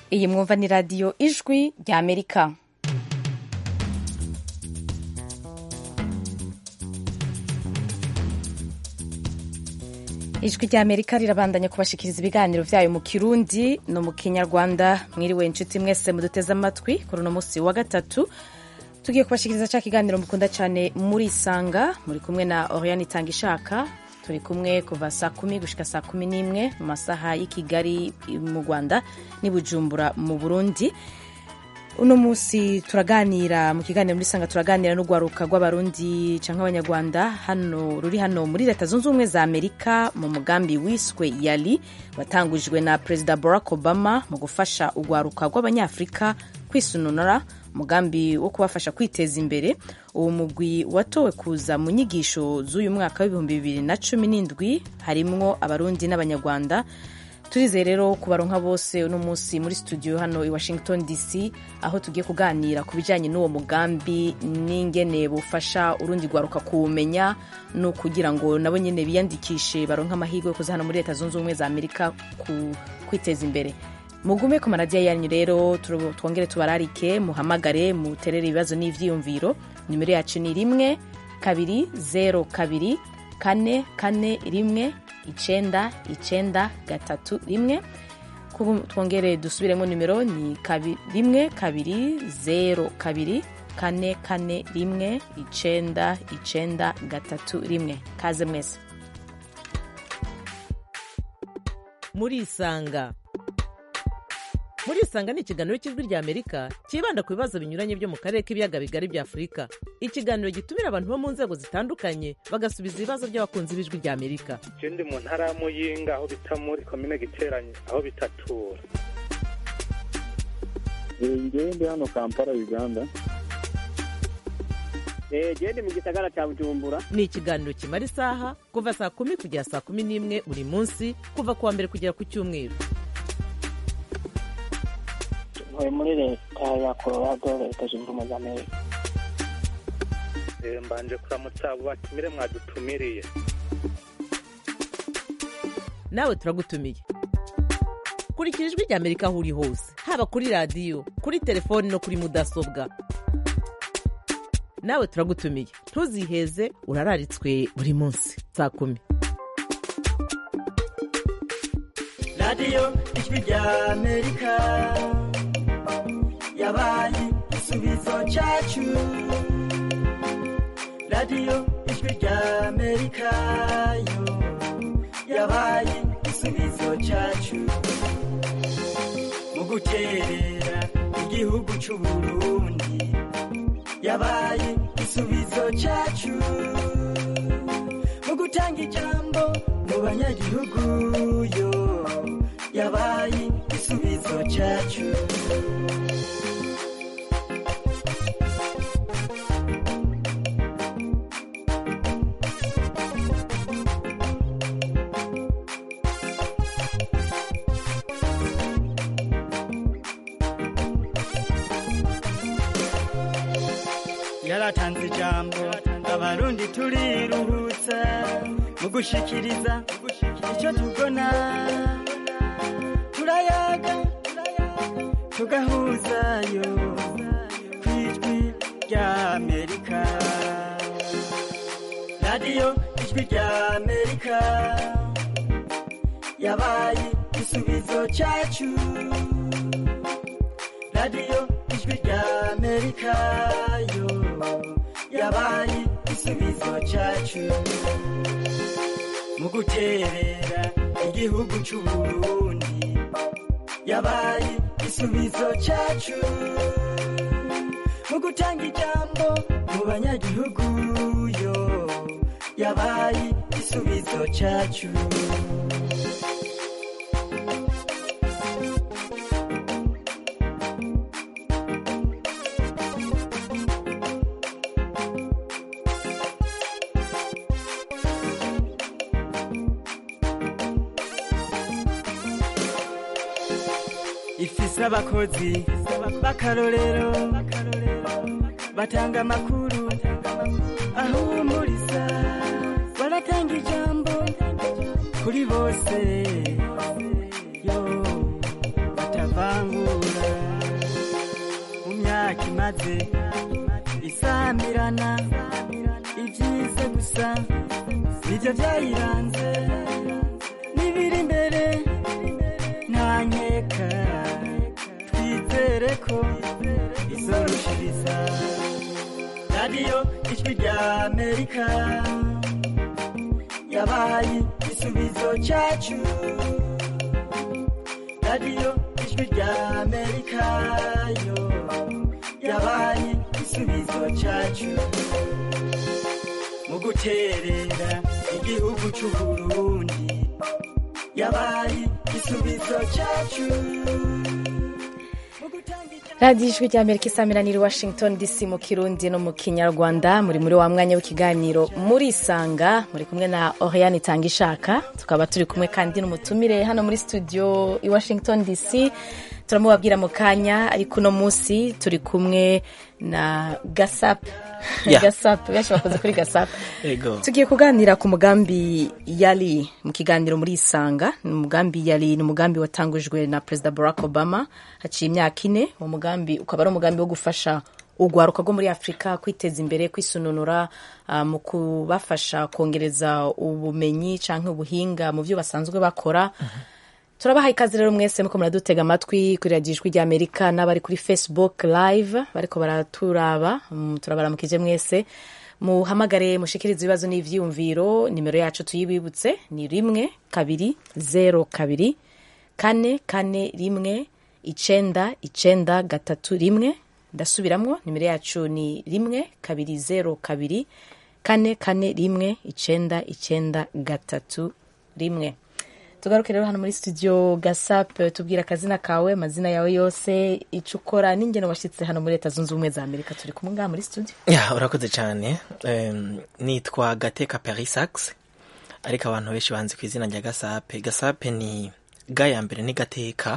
iyi mwumva ni radiyo ijwi rya amerika ijwi rya amerika rirabandanya kubashikiriza ibiganiro vyayo mu kirundi no mu kinyarwanda mwiriwe inshuti mwese muduteze amatwi kuri uno musi wa gatatu tugiye kubashikiriza ca kiganiro mukunda cane muri isanga muri kumwe na oriane itanga ishaka turi kumwe kuva saa kumi gushika saa kumi n'imwe mu masaha y'i kigali mu rwanda n'i bujumbura mu burundi uno munsi turaganira mu kiganiro muri sanga turaganira n'urwaruka rw'abarundi canke abanyarwanda hano ruri hano muri leta zunze ubumwe za amerika mu mugambi wiswe yali watangujwe na perezida barack obama mu gufasha urwaruka rw'abanyafurika kwisununura umugambi wo kubafasha kwiteza imbere uwo mugwi watowe kuza mu nyigisho z'uyu mwaka w'ibihumbi bibiri na cumi n'indwi harimwo abarundi n'abanyarwanda turizeye rero kubaronka bose uno munsi muri studio hano i washington dc aho tugiye kuganira ku bijyanye n'uwo mugambi n'ingene bufasha urundi rwaruka kuwumenya no kugira ngo nabo nyine biyandikishe baronke amahirwe yo kuza hano muri leta zunze ubumwe za amerika ku kwiteza imbere mugume ku maradiyo yanyu rero twongere tubararike muhamagare muterere ibibazo n'ivyiyumviro nimero yacu ni rimwe kabiri zero kabiri kane kane rimwe icenda icenda gatatu rimwe twongere dusubiremo nimero ni kabi, rimwe kabiri zero kabiri kane kane rimwe icenda icenda gatatu rimwe kaze mwese murisanga murisanga ni ikiganiro cy'ijwi rya amerika cyibanda ku bibazo binyuranye byo mu karere k'ibiyaga bigari bya afurika ikiganiro gitumira abantu bo mu nzego zitandukanye bagasubiza ibibazo by'abakunzi b'ijwi rya amerika je ndi mu ntara ya muyinga aho bita muri komine giteranye aho bitatura ngewe ndi hano kampala uganda gende mu gisagara cya bujumbura ni ikiganiro kimara isaha kuva saa kumi kugera saa kumi n'imwe buri munsi kuva ku wa mbere kugera ku cyumweru ntuye muri leta ya colorado leta zunze ubumwe za amerika mbanje kuramutsa abo batumire mwadutumiriye nawe turagutumiye kurikira ijwi rya amerika aho uri hose haba kuri radiyo kuri telefoni no kuri mudasobwa nawe turagutumiye ntuziheze urararitswe buri munsi saa kumi radiyo ijwi rya amerika yabaye igisubizo cyacu radiyo ijwi rya amerika yo yabaye igisubizo cyacu mu guterera igihugu cy'u burundi yabaye igisubizo cyacu mu gutanga ijambo mu banyagihugu yo yabaye igisubizo cyacu yaratanze ijambo abarundi turiruhutsa mu gushikiriza icyo tubona turayaga tugahuzayo ku ijwi rya amerika radiyo ijwi rya amerika yabaye igisubizo cyacu radiyo ijwi rya amerika yo yabaye igisubizo cyacu mu guterera igihugu cy'u burundi yabaye igisubizo cyacu mu gutanga ijambo mu banyagihugu yo yabaye igisubizo cyacu ifise abakozi b'akarorero batanga amakuru ahumuriza baratanga ijambo kuri bose yo batavangura imaze isamirana ibyiza gusa nibyo byayiranze n'ibiri imbere nta nkeka twizere ko izorushiriza radiyo ijwi rya amerika yabaye igisubizo cyacu radiyo ijwi rya amerika yo yabaye igisubizo cyacu mu guterera igihugu cy'u burundi yabaye igisubizo cyacu radiyo ijwi rya amerika isamiraniye washington dc mu kirundi no mu kinyarwanda muri muri wa mwanya w'ikiganiro muri isanga muri kumwe na oriane itanga ishaka tukaba turi kumwe kandi n'umutumire hano muri studio i washington dc turamubabwira mu kanya ariko uno munsi turi kumwe na gasapu Yeah. gasapu benshi bakoze kuri gasapu Ego. tugiye kuganira ku mugambi yari mu kiganiro muri isanga ni umugambi yari ni umugambi watangujwe na perezida barack obama haciye imyaka ine uwo mugambi ukaba ari umugambi wo gufasha urwaruka rwo muri afurika kwiteza imbere kwisununura ah, mu kubafasha kongereza ubumenyi cyangwa ubuhinga mu byo basanzwe bakora turabaha ikaze rero mwese muko muradutega amatwi kuri radiyo ijwi ry'amerika n'abari kuri facebook live bariko baraturaba mm, turabaramukije mwese muhamagare mushikirize ibibazo n'ivyiyumviro nimero yacu tuyibibutse ni rimwe kabiri zero kabiri kane kane rimwe icenda icenda gatatu rimwe ndasubiramwo nimero yacu ni rimwe kabiri zero kabiri kane kane rimwe icenda icenda gatatu rimwe tugaruke rero hano muri studio gasap tubwira akazina kawe amazina yawe yose icyo ukora n'ingeno washyitse hano muri leta zunze ubumwe za amerika turi kumwe ngaha muri studio ya urakoze cyane Em, nitwa gateka perisax ariko abantu benshi banzi ku izina rya gasape gasape ni ga ya mbere ni gateka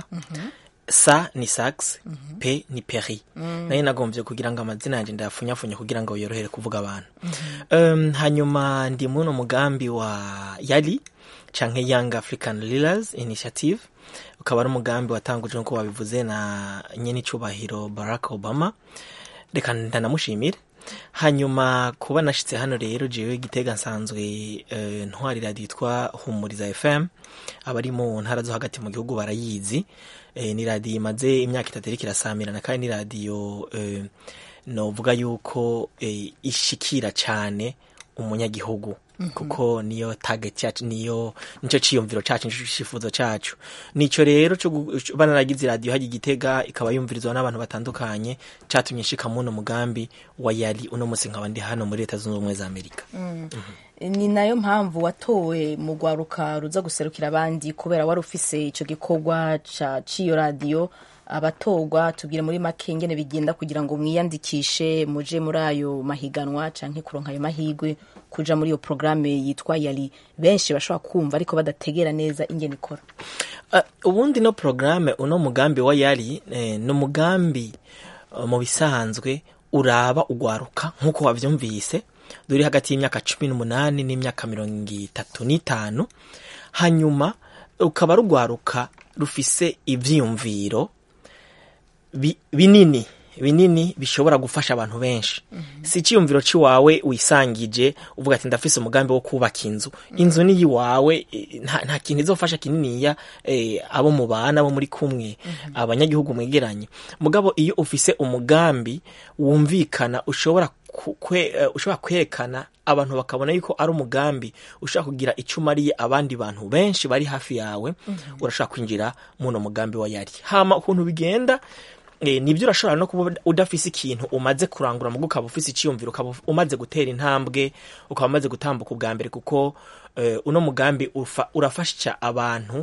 sa ni sax pe ni peri nayo nagombye kugira ngo amazina yanjye ndayafunyafunye kugira ngo yorohere kuvuga abantu Em, hanyuma ndi muno mugambi wa yali canke young african leaders initiative ukaba ari umugambi watangujwe nk'uko babivuze na nyenicubahiro barack obama reka ndanamushimire hanyuma kuba nashitse hano rero jewe gitega nsanzwe eh, ntwari radiyo yitwa humuriza fm abari mu ntara zo hagati mu gihugu barayizi eh, ni radiyo imaze imyaka itatu iriko irasamirana kandi ni radiyo eh, novuga yuko eh, ishikira cane umunyagihugu kuko niyo target yacu niyo nico ciyumviro cacu nico cifuzo cacu nico rero co gu- co- banaragize radiyo hajya igitega ikaba yumvirizwa n'abantu batandukanye catumye nshika muno mugambi wa yari uno musi nkaba ndi hano muri leta zunze ubumwe za amerika ni nayo mpamvu watowe mu rwaruka ruza guserukira abandi kubera wari ufise icyo gikorwa ca- c'iyo radiyo abatorwa tubwire muri make ingene bigenda kugira ngo mwiyandikishe muje muri ayo mahiganwa canke kuronka ayo mahigwe kuja muri iyo porogaramu yitwa yari benshi bashobora kumva ariko badategera neza ingene ikora Uh, ubundi no programme uno mugambi wa yari eh, ni umugambi uh, mu bisanzwe uraba ugwaruka nk'uko wavyumvise duri hagati y'imyaka cumi n'umunani n'imyaka mirongo itatu n'itanu hanyuma ukaba rugwaruka rufise ivyiyumviro bi- binini binini bishobora gufasha abantu benshi si icyiyumviro cy'iwawe wisangije uvuga ati ndafise umugambi wo kubaka inzu inzu ni iyiwawe eh, nta, nta kintu izofasha kininiya eh, abo mubana abo muri kumwe abanyagihugu mwegeranye mugabo iyo ufise umugambi wumvikana ushobora ku- kwe, eh, ushobora kwerekana abantu bakabona yuko ari umugambi ushobora kugira icyo umariye abandi bantu benshi bari hafi yawe urashobora kwinjira muno mugambi wa yari hama ukuntu bigenda Eh, nibyo urashobora no kuba udafise ikintu umaze kurangura mugo ukaba ufise icyiyumviro ukaba umaze gutera intambwe ukaba umaze gutambuka ubwa mbere kuko eh, uno mugambi ufa- urafasha abantu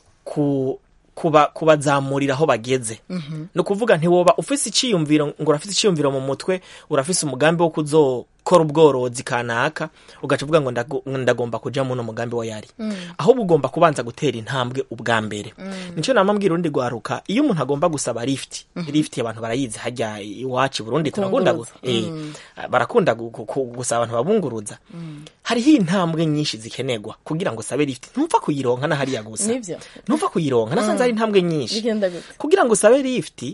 ku kuba kubazamurira aho bageze ni ukuvuga ntiwoba ufise icyiyumviro ngo urafise icyiyumviro mu mutwe urafise umugambi wo kuzokora ubworozi kanaka ugaca uvuga ngo ndago- ndagomba kuja muno mugambi wa yari ahubwo ugomba kubanza gutera intambwe ubwa mbere nico nama mbwira urundi rwaruka iyo umuntu agomba gusaba lift lift abantu barayizi hajya iwacu i burundi turakunda gu- eh, barakunda gu- gu- gu- gusaba abantu babunguruza hariho intambwe nyinshi zikenerwa kugira ngo usabe lift ntupfa kuyironka na hariya gusa Nivyo. ntupfa kuyironka nasanze hari intambwe nyinshi bigenda gute kugira ngo usabe lift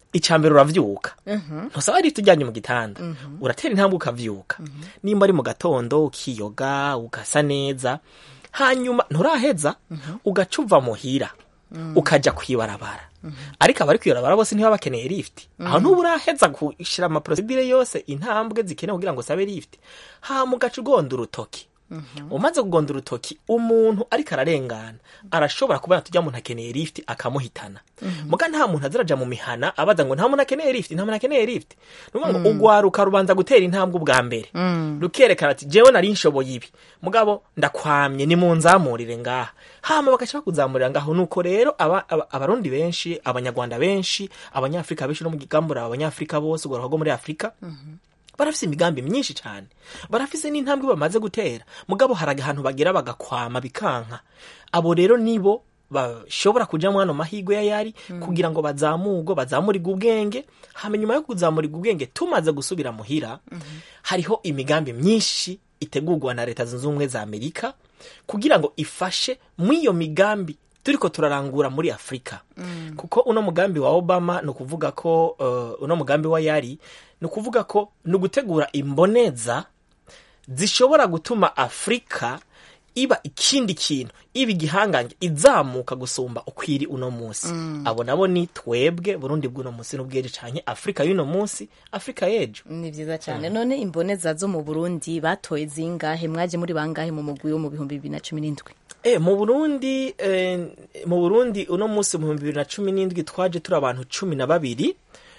icya mbere uravyuka ntusaba lift ujyanye mu gitanda uratera intambwe ukavyuka nimba ari mu gatondo ukiyoga ugasa neza hanyuma nturaheza ugaca uva muhira ukaja kwibarabara ariko abari kwibarabara bose ntibaba bakeneye lift aho ntuba uraheza gushira amaprosedire yose intambwe zikenewe kugira ngo usabe lift hama ugaca ugonda urutoki umaze kugonda urutoki umuntu ariko ararengana arashobora kubona tujya muntu akeneye lift akamuhitana muga nta muntu azaraja mu mihana abaza ngo nta muntu akeneye lift nta muntu akeneye lift ni ukuvuga ngo ugwaruka rubanza gutera intambwe ubwa mbere rukerekana ati jewe nari nshoboye ibi mugabo ndakwamye ni munzamurire ngaha hama bagaca bakuzamurira ngaho nuko rero aba- aba- abarundi benshi abanyarwanda benshi abanyafrika benshi no mu gigambura abanyafrika bose ugwaruka rwo muri afurika barafise imigambi myinshi cyane barafise n'intambwe bamaze gutera mugabo hari ahantu bagera bagakwama bikanka abo rero nibo bashobora kuja mwano mahigwe ya yari kugira ngo bazamurwe bazamurirwe ubwenge hama nyuma yo kuzamurirwa ubwenge tumaze gusubira muhira hariho imigambi myinshi itegurwa na leta zunze ubumwe za amerika kugira ngo ifashe mw'iyo migambi turiko turarangura muri afurika kuko uno mugambi wa obama ni ukuvuga ko uh, uno mugambi wa yari ni ukuvuga ko ni ugutegura imboneza zishobora gutuma afurika iba ikindi kintu iba igihangange izamuka gusumba ukwiri uno munsi abo nabo ni twebwe burundi bw'uno munsi n'ubwere canke afurika y'uno munsi afurika y'ejo ni vyiza cyane none imboneza zo mu burundi batoye zingahe mwaje muri bangahe mu mugwi wo mu bihumbi bibiri na cumi n'indwi E, mu Burundi eh, mu Burundi uno munsi mu bihumbi bibiri na cumi n'indwi twaje turi abantu cumi na babiri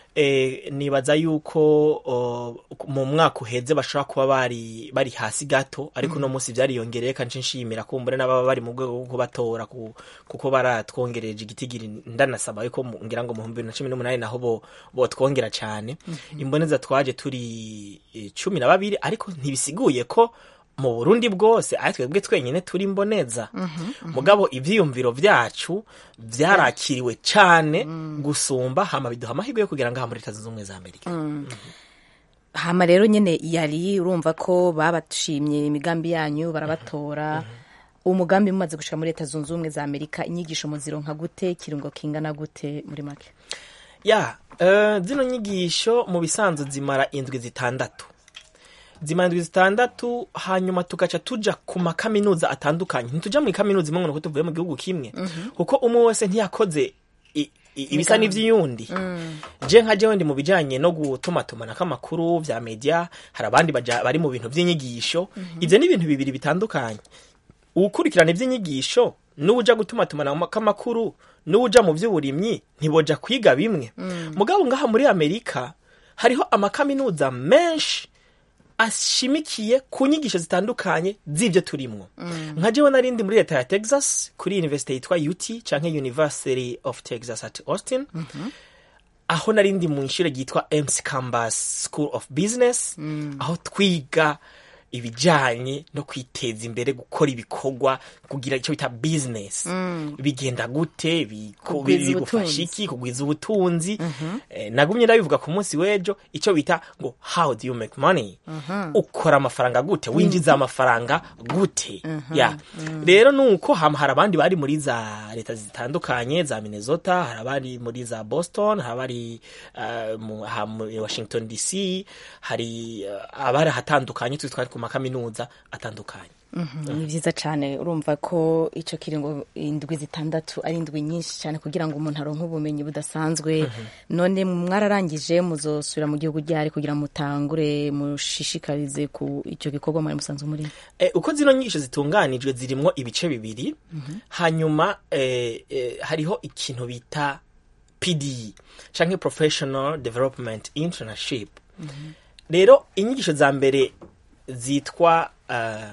eh, nibaza yuko o, mu mwaka uheze bashobora kuba bari bari hasi gato ariko uno munsi vyariyongereye kandi nshimira kumbure n'ababa bari mu rwego rwo kubatora ku, kuko baratwongereje igitigiri ndanasaba yuko mu- ngira ngo mu bihumbi bibiri na cumi n'umunani naho bo botwongera cane imboneza twaje turi eh, cumi na babiri ariko ntibisiguye ko mu burundi bwose ari twebwe twenyine turi mboneza mugabo ivyiyumviro vyacu vyarakiriwe cane gusumba hama biduha amahirwe yo kugira ngaha muri leta zunze ubumwe za amerika hama rero nyene yari urumva ko babashimye imigambi yanyu barabatora umugambi mumaze gushika muri leta zunze ubumwe za amerika inyigisho muzironka gute kirungo kingana gute muri make ya uh, zino nyigisho mu bisanzwe zimara indwi zitandatu zimara indwi zitandatu hanyuma tugaca tuja ku makaminuza atandukanye ntituja muri kaminuza imwe ngo nuko tuvuye mu gihugu kimwe kuko umwe wese ntiyakoze i- i- ibisa n'ivy'iyundi je nka jewe ndi mu bijanye no gutumatumanako amakuru vya media hari abandi baja- bari mu bintu vy'inyigisho ivyo ni ibintu bibiri bitandukanye uwukurikirana ivy'inyigisho n'uwuja gutumatumanako amakuru n'uwuja mu vy'uburimyi ntiboja kwiga bimwe mugabo ngaha muri amerika hariho amakaminuza menshi ashimikiye ku nyigisho zitandukanye z'ivyo turimwo nka jewe narindi muri leta ya texas kuri university yitwa ut canke university of texas at austin aho narindi mu ishure ryitwa mc cambas school of business aho twiga ibijanye no kwiteza imbere gukora ibikorwa kugira icyo bita business bigenda gute biko- Kugwiza bigufasha ubutunzi. iki kugwiza ubutunzi eh, nagumye ndabivuga ku munsi w'ejo icyo bita ngo how do you make money ukora amafaranga gute winjiza amafaranga gute ya rero nuko hama hari abandi bari muri za leta zitandukanye za minnesota hari abari muri za boston hari abari uh, mu, ha, muri washington dc hari uh, abari ahatandukanye turi twari ku makaminuza atandukanye ni vyiza cane urumva ko ico kiringo indwi zitandatu ari indwi nyinshi cyane kugira ngo umuntu aronke ubumenyi budasanzwe none mwararangije muzosubira mu gihugu ryari kugira mutangure mushishikarize ku ico gikorwa mwari musanzwe muri e, uko zino nyigisho zitunganijwe zirimwo ibice bibiri hanyuma e, e, hariho ikintu bita pd canke professional development internship rero inyigisho za mbere zitwa uh,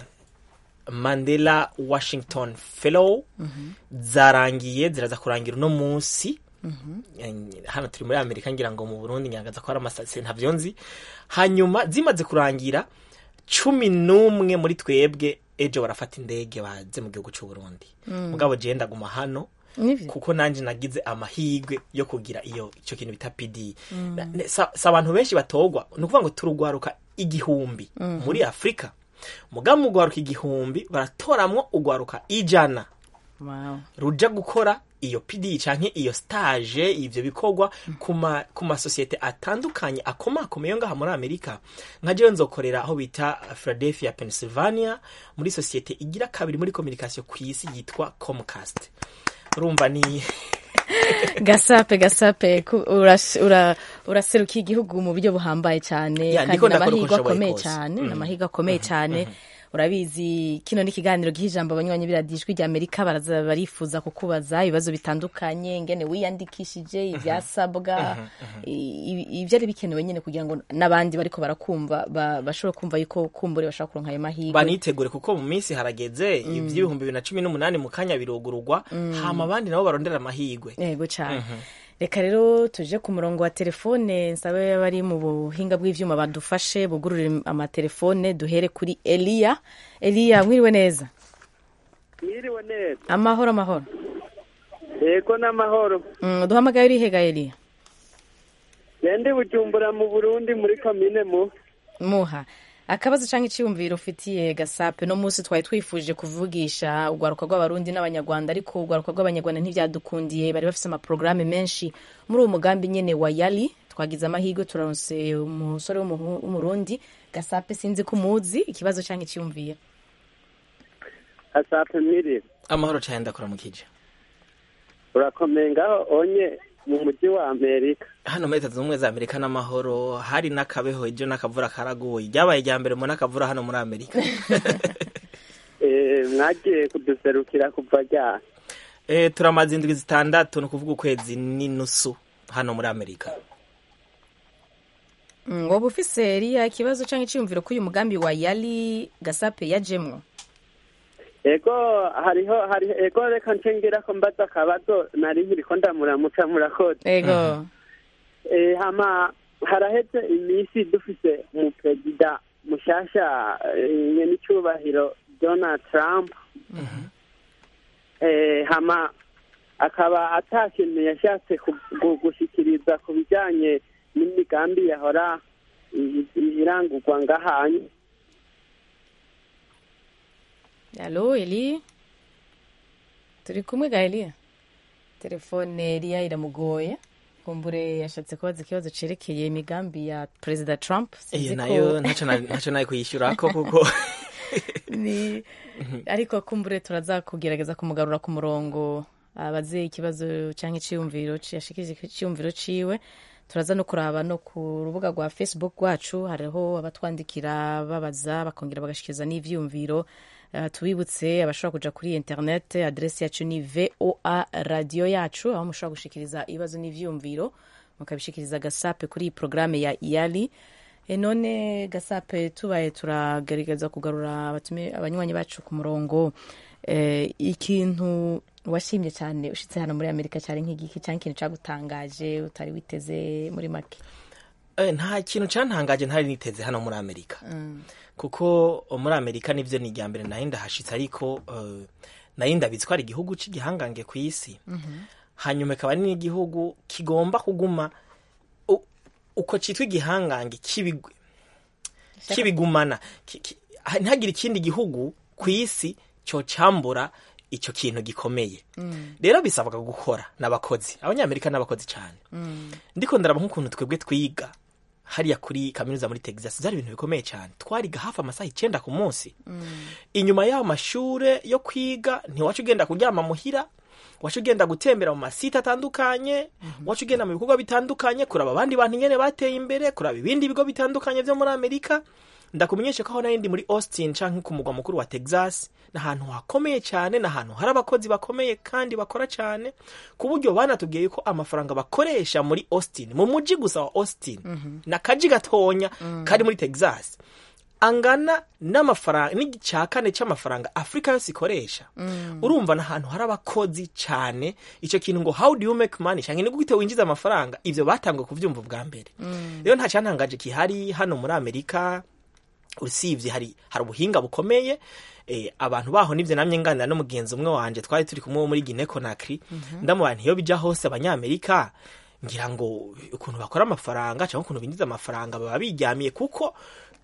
mandela washington fellow zarangiye ziraza kurangira uno munsi Eh, hano turi muri amerika ngira ngo mu burundi ngaragaza ko hari amasitasiyo ntavyo nzi hanyuma zimaze kurangira cumi n'umwe muri twebwe ejo barafata indege baze mu gihugu c'uburundi mugabo jewe ndaguma hano Nivyo. kuko nanje nagize amahigwe yo kugira iyo ico kintu bita pd Na- ne- sa sa abantu benshi batogwa ni ukuvuga ngo turugwaruka igihumbi muri afurika mugabo mu gwaruka igihumbi baratoramwo ugwaruka ijana wow. ruja gukora iyo pd canke iyo stage ivyo bikorwa ku ma- ku masosiyete atandukanye akomakomeye yo ngaha muri amerika nka jewe nzokorera aho bita philadelphia pennsylvania muri sosiyete igira kabiri muri communication ku isi yitwa comcast urumva ni gasape gasape ku- uras- ura- uraserukiye igihugu mu buryo buhambaye cyane Ya, kandi ndiko ndakora uko n'amahirwe nshoboye akomeye kose. cyane Mhm. n'amahirwe akomeye cyane urabizi kino ni ikiganiro giha ijambo abanywanyi biradijwi rya amerika baraza barifuza kukubaza ibibazo bitandukanye ingene wiyandikishije ibyasabwa i- i- ibyari bikenewe nyine kugira ngo n'abandi bariko barakumva ba- bashobore kumva yuko kumbure bashobora kuronka ayo mahirwe banitegure kuko mu minsi harageze ivy'ibihumbi bibiri na cumi n'umunani mu kanya birugurugwa hama abandi nabo barondera amahirwe yego cyane reka rero tuje ku murongo wa telefone nsabe bari mu buhinga bw'ivyuma badufashe bugurure amatelefone duhere kuri eliya eliya mwiriwe neza mwiriwe neza amahoro amahoro yego n'amahoro Mm, duhamagaye urihega eliya gende bujumbura mu burundi muri komine mu muha akabazo cyangwa icyiyumviro ufitiye gasape no munsi twari twifuje kuvugisha urwaruka rw'abarundi n'abanyarwanda ariko urwaruka rw'abanyarwanda ntibyadukundiye bari bafite amaporogaramu menshi muri uwo mugambi nyine wa yali twagize amahirwe turaronse umusore w'umuhu- w'umurundi gasape sinzi ko umuzi ikibazo cyangwa icyiyumviro asape mwiriwe amahoro cyane ndakuramukije urakomeye ngaho onye mu mujyi wa amerika hano muri leta zunze ubumwe za amerika n'amahoro hari n'akabeho ejo n'akavura karaguye ryabaye irya mbere mu n'akavura hano muri amerika Eh, mwagiye kuduserukira kuva ryari e, turamaze indwi zitandatu ni ukuvuga ukwezi n'inusu hano muri amerika Mm, woba ufise eliya ikibazo cyangwa icyiyumviro k'uyu mugambi wa yali gasape yajemwo ego hariho hari ego reka ncengira ko mbaza akabazo nari nkiriko ndamuramuca murakoze ego Eh, hama haraheze iminsi dufise umuperezida mushasha eh, nyenicubahiro donald trump eh, hama akaba ata kintu yashatse ku- gu- gushikiriza ku bijanye n'imigambi yahora i- i- irangurwa ngahanye Alo Eli turi kumwe ga Eliya telefone Eliya iramugoye kumbure yashatse kubaza ikibazo cerekeye imigambi ya perezida Trump iyo Sinzi ko- nayo ntacyo na- ntacyo nayo kuyishyurako kuko ni ariko kumbure turaza kugerageza kumugarura ku murongo abaze ikibazo cyangwa icyiyumviro ci- yashikirije icyiyumviro ciwe turaza no kuraba no ku rubuga rwa facebook rwacu hariho abatwandikira babaza bakongera bagashikiriza n'ivyiyumviro Uh, tubibutse abashobora kuja kuri internet adresi yacu ni voa radio yacu aho mushobora gushikiriza ibibazo n'ivyiyumviro mukabishikiriza gasape kuri iyi porogaramu ya iyali E none gasape tubaye turagerageza kugarura abatume abanywanyi bacu ku murongo eh, ikintu washimye cyane ushitse hano muri amerika cyari nk'igiki cyangwa ikintu cyagutangaje utari witeze muri make Eh, nta kintu cantangaje ntari niteze hano muri amerika kuko muri amerika nivyo ni irya mbere nari ndahashitse ariko eh, nari ndabizi ko ari igihugu c'igihangange ku isi hanyuma ikaba ari n'igihugu kigomba kuguma u- uko citwa igihangange kibigwe kibigumana ki- ki- ha- ntihagire ikindi gihugu ku isi cocambura ico kintu gikomeye rero bisabwa gukora n'abakozi abanyamerika n'abakozi cyane ndiko ndaraba nk'ukuntu twebwe twiga hariya kuri kaminuza muri texas byari ibintu bikomeye cyane twariga hafi amasaha icenda ku munsi inyuma y'ayo mashure yo kwiga ntiwaca ugenda kuryama muhira waca ugenda gutembera mu masite atandukanye waca ugenda mu bikorwa bitandukanye kuraba abandi bantu nyene bateye imbere kuraba ibindi bigo bitandukanye vyo muri amerika ndakumenyesha ko aho nari ndi muri austin canke ku mugwa mukuru wa texas ni ahantu hakomeye cyane ni ahantu hari abakozi bakomeye kandi bakora cyane ku buryo banatubwiye yuko amafaranga bakoresha muri austin mu muji gusa wa austin na kaji gatonya kari muri texas angana n'amafaranga n'icya kane cy'amafaranga afurika yose ikoresha urumva ni ahantu hari abakozi cyane icyo kintu ngo how do you make money cyangwa ni gute winjiza amafaranga ibyo batanguye kubyumva ubwa mbere rero nta cyantangaje gihari hano muri amerika usibye hari hari ubuhinga bukomeye eh, abantu baho nivyo namye nganira n'umugenzi umwe wanje twari turi kumwe wo muri Guinea Conakry ndamubana iyo bija hose abanyamerika ngira ngo ukuntu bakora amafaranga cyangwa ukuntu binjiza amafaranga baba biryamiye kuko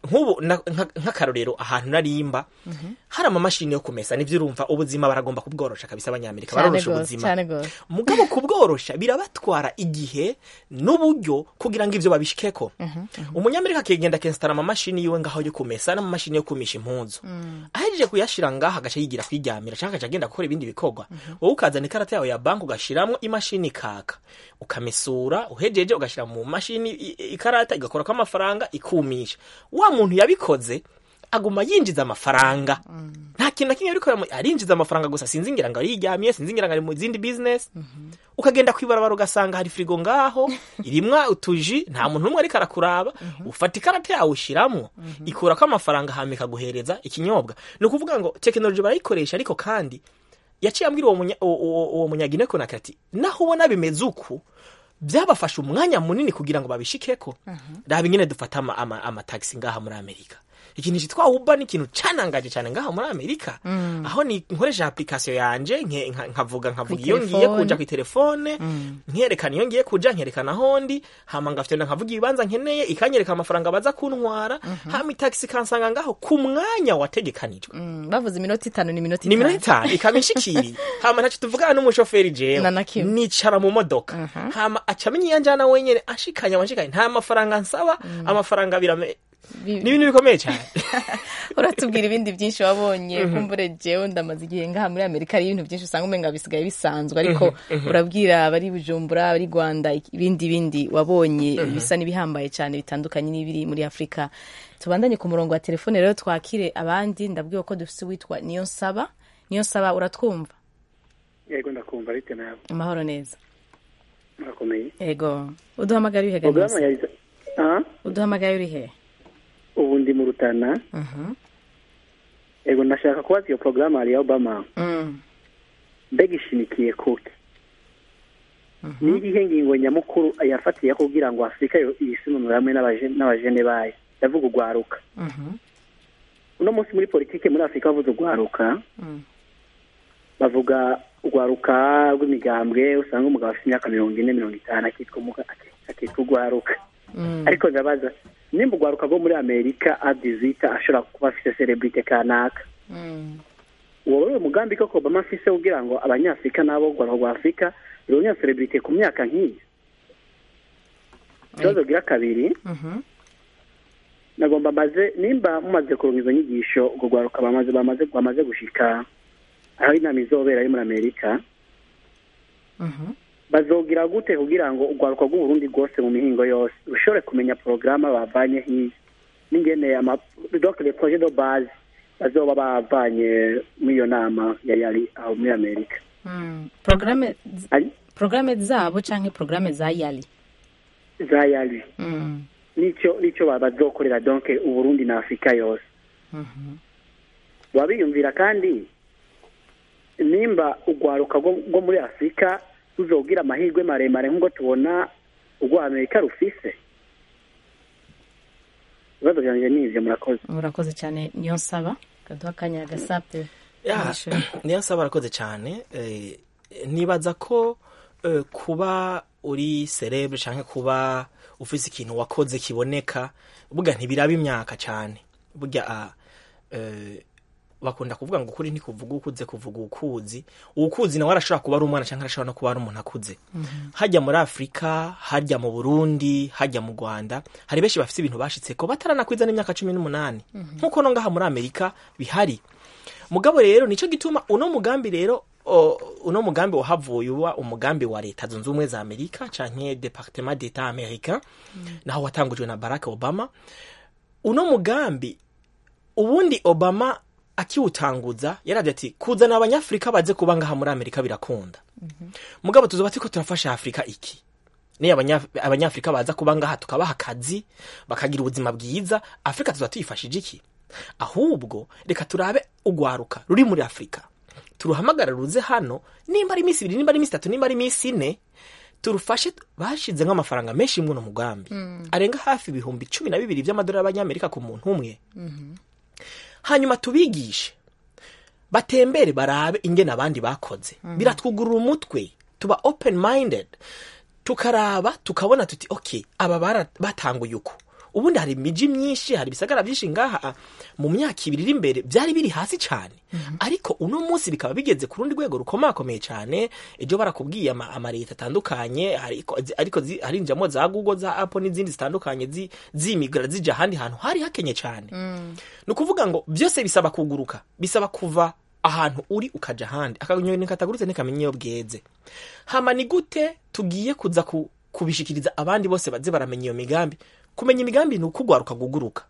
nk'ubu na- nka- nk'akarorero ahantu narimba hari amamashini yo kumesa nivyo urumva ubuzima baragomba kubworosha kabisa abanyamerika cyane barorosha gose ubuzima cyane gose mugabo kubworosha birabatwara igihe n'uburyo kugira ngo ivyo babishikeko umunyamerika akigenda akensitara amamashini yiwe ngaho yo kumesa n'amamashini yo kumisha impuzu ahejeje kuyashira ngaho agaca yigira kwiryamira canke agaca agenda gukora ibindi bikorwa wowe ukazana ikarata yawe ya banki ugashiramwo imashini ikaka ukamesura uhejeje ugashira mu mashini i- i- ikarata igakorako amafaranga ikumisha wa muntu yabikoze aguma yinjiza amafaranga nta kintu na kimwe ariko yamu- arinjiza amafaranga gusa sinzi ngira ngo ariryamiye sinzi ngira ngo ari mu zindi business ukagenda kwibarabara ugasanga hari firigo ngaho irimwa utuji nta muntu n'umwe ariko arakuraba ufata ikarata yawe ushiramwo ikurako amafaranga hama ikaguhereza ikinyobwa ni ukuvuga ngo tekinoloji barayikoresha ariko kandi yaciye ambwira uwo munya- uwo- uwo uwo munyagine konaka ati naho ubona bimeze uku byabafashe umwanya munini kugira ngo babishikeko raba ingene dufata ama- ama- amatagisi ngaha muri amerika ikintu cyitwa uba ni ikintu canangaje cyane ngaha muri amerika aho ni nkoresha application yanje nke- nka- nkavuga nkavuga iyo ngiye telefone. kuja ku telefone nkerekana iyo ngiye kuja nkerekana ahondi hama ngafite nkavuga ibibanza nkeneye ikanyereka amafaranga baza kuntwara hama itagisi ikansanga ngaho ku mwanya wategekanijwe Mm, bavuze iminota itanu ni iminota ni minota itanu ikaba inshikiriye hama ntacyo tuvugana n'umushoferi jewe Na na kimwe. nicara mu modoka hama aca amenya iyo njana wenyene ashikanye amashikanye nta mafaranga nsaba amafaranga birame Bi- ni ibintu bikomeye cyane uratubwira ibindi byinshi wabonye kumbure jewe ndamaze igihe ngaha muri amerika hari ibintu byinshi usanga umenga bisigaye bisanzwe ariko urabwira abari bujumbura abari rwanda ibindi bindi wabonye bisa n'ibihambaye cyane bitandukanye n'ibiri muri afurika tubandanye ku murongo wa telefone rero twakire abandi ndabwiwe ko dufite uwitwa niyo nsaba niyo nsaba uratwumva yego ndakumva ariko nawe amahoro neza murakomeye ego uduhamagaye uri porogaramu hehe ya ah uduhamagaye uri hehe ubu ndi mu rutana Mhm. yego ndashaka kubaza iyo porogaramu ya obama Mm. mbega ishimikiye kuki ni irihe ngingo nyamukuru yafatiye kugira ngo afurika yo- yisununure hamwe n'abaje- n'abajene bayo ndavuga urwaruka Mhm. uno munsi muri politike muri afurika bavuze urwaruka Mm. bavuga urwaruka rw'imigambwe usanga umugabo afite imyaka mirongo ine mirongo itanu akitwa umuga- akitwa urwaruka Mm. ariko ndabaza nimba urwaruka rwo muri amerika adizita ashobora kuba afite celebrite kanaka Mm. uwo wari umugambi koko obama afise kugira ngo abanyafurika nabo urwaruka rwa afurika ruronye celebrite ku myaka nk'iyi ikibazo gira kabiri Mhm. nagomba maze nimba mumaze kuronka izo nyigisho urwo rwaruka bamaze bamaze bamaze gushika aho inama izobera ari muri amerika Mhm. bazogira gute kugira ngo urwaruka rw'uburundi rwose mu mihingo yose rushobore kumenya porogaramu bavanye hiya n'ingene ama donc les projets de base bazoba bavanye muri iyo nama yari yari aho muri amerika Mm. Programe Ari- programe zabo canke programe za yali za yari Mm. nicyo nicyo ba- bazokorera donc uburundi na afurika yose Mhm. baba biyumvira kandi nimba urwaruka rwo rwo muri afurika ruzogira amahirwe maremare nk'uko tubona urwa amerika rufise ibibazo byanjye ni ivyo murakoze urakoze cyane niyo nsaba kaduha akanya gasape Ya, niyo nsaba arakoze cyane eh, nibaza ko eh, kuba uri cerebre canke kuba ufise ikintu wakoze kiboneka burya ntibiraba imyaka cyane burya ah, eh, bakunda kuvuga ngo ukuri ntikuvuga ukuze kuvuga ukuzi ukuzi nawe arashobora kuba ari umwana cyangwa arashobora no kuba ari umuntu akuze hajya muri afurika hajya mu burundi hajya mu rwanda hari benshi bafite ibintu bashitseko bataranakwiza n'imyaka cumi n'umunani nk'uko no ngaha muri amerika bihari mugabo rero nicyo gituma uno mugambi rero o, uno mugambi wahavuye uba umugambi wa leta zunze ubumwe za amerika canke departement d'etat americain naho watangujwe na barack obama uno mugambi ubundi obama akiwutanguza yaravuze ati kuzana abanyafurika baze kuba ngaha muri amerika birakunda mugabo tuzoba turiko turafasha afurika iki niyo abanya- abanyafurika baza kuba ngaha tukabaha akazi bakagira ubuzima bwiza afurika tuzoba tuyifashije iki ahubwo reka turabe urwaruka ruri muri afurika turuhamagara ruze hano nimba ari iminsi ibiri nimba ari iminsi itatu nimba ari iminsi ine turufashe bashize nk'amafaranga menshi muri uno mugambi arenga hafi ibihumbi cumi na bibiri by'amadolari y'abanyamerika ku muntu umwe hanyuma tubigishe batembere barabe ingene abandi bakoze biratwugurura umutwe tuba open minded tukaraba tukabona tuti ok aba bara- batanguye uku ubundi hari imiji myinshi hari ibisagara byinshi ngaha mu myaka ibiri iri imbere byari biri hasi cyane ariko uno munsi bikaba bigeze ku rundi rwego rukomakomeye cyane ejo barakubwiye ama- amaleta atandukanye ariko ariko zi- harinjiramo za google za apple n'izindi zitandukanye zi- zimigara zija ahandi hantu hari hakenye cyane ni ukuvuga ngo byose bisaba kuguruka bisaba kuva ahantu uri ukaja ahandi akanyoni katagurutse ntikamenya iyo bweze hama ni gute tugiye kuza ku, kubishikiriza abandi bose baze baramenya iyo migambi kumenya imigambi ni ukugwaruka guguruka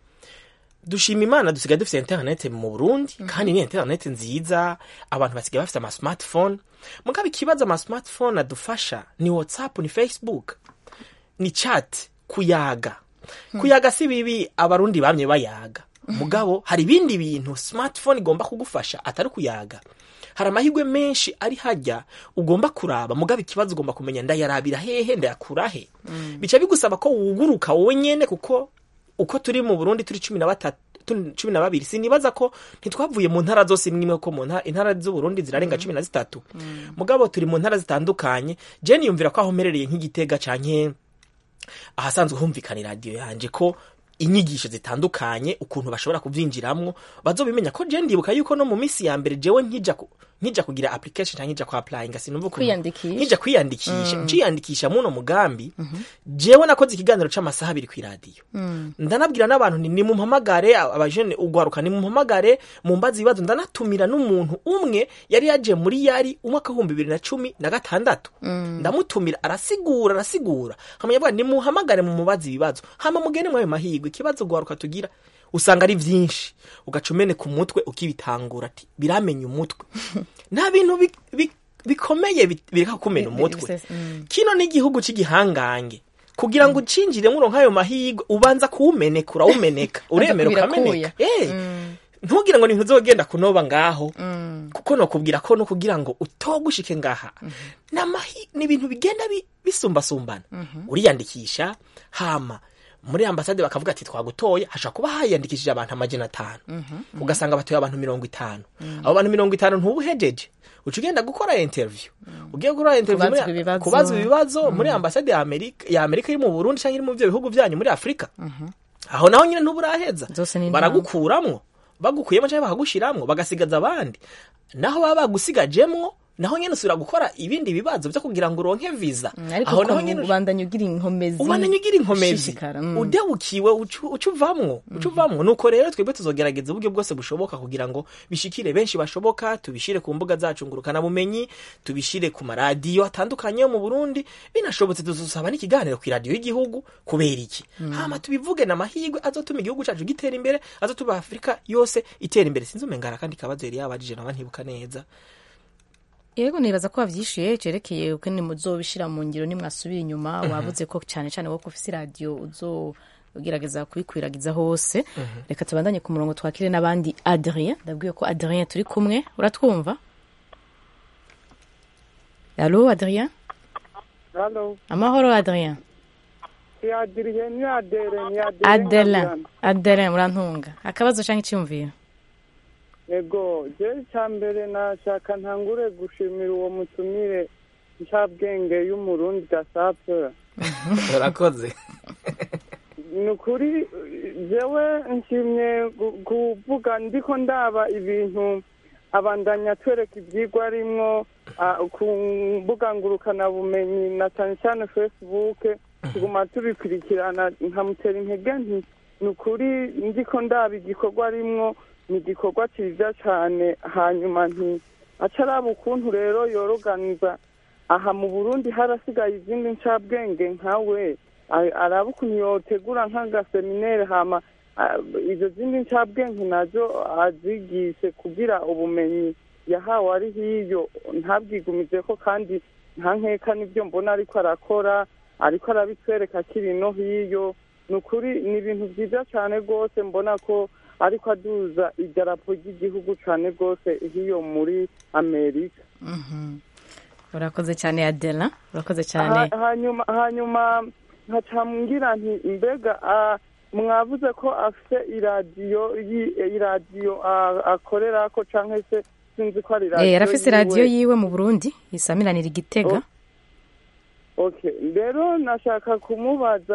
dushima imana dusigaye dufite interinete mu burundi kandi ni interinete nziza abantu basigaye bafite ama smartphone mugabo ikibazo ama smartphone adufasha ni whatsapp ni facebook ni chat kuyaga kuyaga si bibi abarundi bamye bayaga mugabo hari ibindi bintu smartphone igomba kugufasha atari kuyaga hari amahirwe menshi ari hajya ugomba kuraba mugabo ikibazo ugomba kumenya ndayarabira hehe ndayakura he bica bigusaba ko wuguruka wowe nyene kuko uko turi mu burundi turi cumi na batatu turi cumi na babiri sinibaza ko ntitwavuye mu ntara zose imwe ko mu ntara intara z'uburundi zirarenga cumi na zitatu mugabo turi mu ntara zitandukanye je niyumvira ko aho mperereye nk'igitega canke ahasanzwe humvikana iradiyo yanje ko inyigisho zitandukanye ukuntu bashobora kuvyinjiramwo bazobimenya ko je ndibuka yuko no mu misi ya mbere jewe nkija ku- nkija kugira application canke nkija ku applyinga sinumva ukuntu- Kwiyandikisha. nkija kwiyandikisha nciyandikisha muno mugambi jewe nakoze ikiganiro c'amasaha abiri kw'iradiyo ndanabwira n'abantu nti nimumpamagare abajene ugwaruka nimumpamagare mumbaza ibibazo ndanatumira n'umuntu umwe yari yaje muri yari umwaka w'ibihumbi bibiri na cumi na gatandatu ndamutumira arasigura arasigura hamenya avuga nimuhamagare mumubaza ibibazo hama mugende mwayo mahirwe ikibazo ugwaruka tugira usanga ari vyinshi ugaca umene ku mutwe ukibitangura ati biramenya umutwe nta bintu bi- bi- bikomeye bi- bireka kumena Bi- umutwe bisese- mm. kino ni igihugu cy'igihangange kugira ngo ucinjire muri nk'ayo mahirwe ubanza kuwumeneka urawumeneka uremera ukameneka Eh, ntugire ngo ni ntuzogenda kunoba ngaho kuko nokubwira ko no kugira ngo utogushike ngaha n'amahi ni ibintu bigenda bi- bisumbasumbana uriyandikisha hama muri ambasade bakavuga ati twagutoye hashobora kuba hayandikishije abantu amajana atanu ugasanga batoye abantu mirongo itanu abo bantu mirongo itanu ntubuhejeje uca ugenda gukora interview ugiye gukora interview Kubazwa muri- ibibazo. kubazwa ibibazo muri ambasade ya amerika ya amerika iri mu burundi cyangwa iri mu byo bihugu byanyu muri afurika aho naho nyine ntuburaheza Zose ni baragukuramwo bagukuyemo cyangwa bakagushiramwo bagasigaza abandi naho baba bagusigajemwo naho nyine usubira gukora ibindi bibazo byo kugira ngo uronke visa ariko aho naho ukuntu nyine ubandanya ugira inkomezi ubandanya ugira inkomezi ushishikara, mm. udebukiwe ucu uca uvamwo uca uvamwo nuko rero twebwe tuzogerageza uburyo bwose bushoboka kugira ngo bishikire benshi bashoboka tubishire ku mbuga zacu ngurukana bumenyi tubishire ku maradiyo atandukanye yo mu Burundi binashobotse tuzosaba n'ikiganiro ku iradiyo y'igihugu kubera iki hama tubivuge na mahirwe azotuma igihugu cacu gitera imbere azotuma Afrika yose itera imbere sinzi umengara kandi kabazo yari yabajije nawe ntibuka neza yego nibaza ko wavyishuye cerekeye uko ni muzobishira mu ngiro nimwasubiye inyuma wavuze ko cyane cyane wo kufise radio uzogerageza kubikwiragiza hose reka tubandanye ku murongo twakire n'abandi Adrien ndabwiye ko Adrien turi kumwe uratwumva Allo Adrien Halo, amahoro Adrien ni Adrien, ni Adere, ni Adere. Adelin Adelin urantunga akabazo canke icyumviro Ego, je cya mbere nashaka ntangure gushimira uwo mutumire ncabwenge y'umurundi gasape. urakoze Ni ukuri jewe nshimye gu- kuvuga ndiko ndaba ibintu abandanya atwereka ibyigwa arimwo ah, ku mbuga ngurukanabumenyi na cyane cyane facebook tuguma tubikurikirana nkamutera intege nti ni ukuri ndiko ndaba igikorwa arimwo ni igikorwa cyiza cyane hanyuma nti acaraba ukuntu rero yoroganiza aha mu burundi harasigaye izindi ncabwenge nkawe a- araba ukuntu yotegura nk'agaseminere hama ah, izo zindi ncabwenge nazo azigishe kugira ubumenyi yahawe ari hiyo ntabwigumize ko kandi nta nkeka n'ibyo mbona ariko arakora ariko arabitwereka akiri no hiyo ni ukuri ni ibintu byiza cyane rwose mbona ko ariko aduza idarapo ry'igihugu cyane rwose hiyo muri amerika urakoze cyane Adelin urakoze cyane Ha- hanyuma hanyuma nkacambwira nti mbega ah, mwavuze ko afite iradiyo yi- iradiyo ah, akorera ko canke se sinzi ko ari Eh, radiyo yarafise radiyo yiwe. yiwe mu Burundi isamiranira igitega okay rero nashaka kumubaza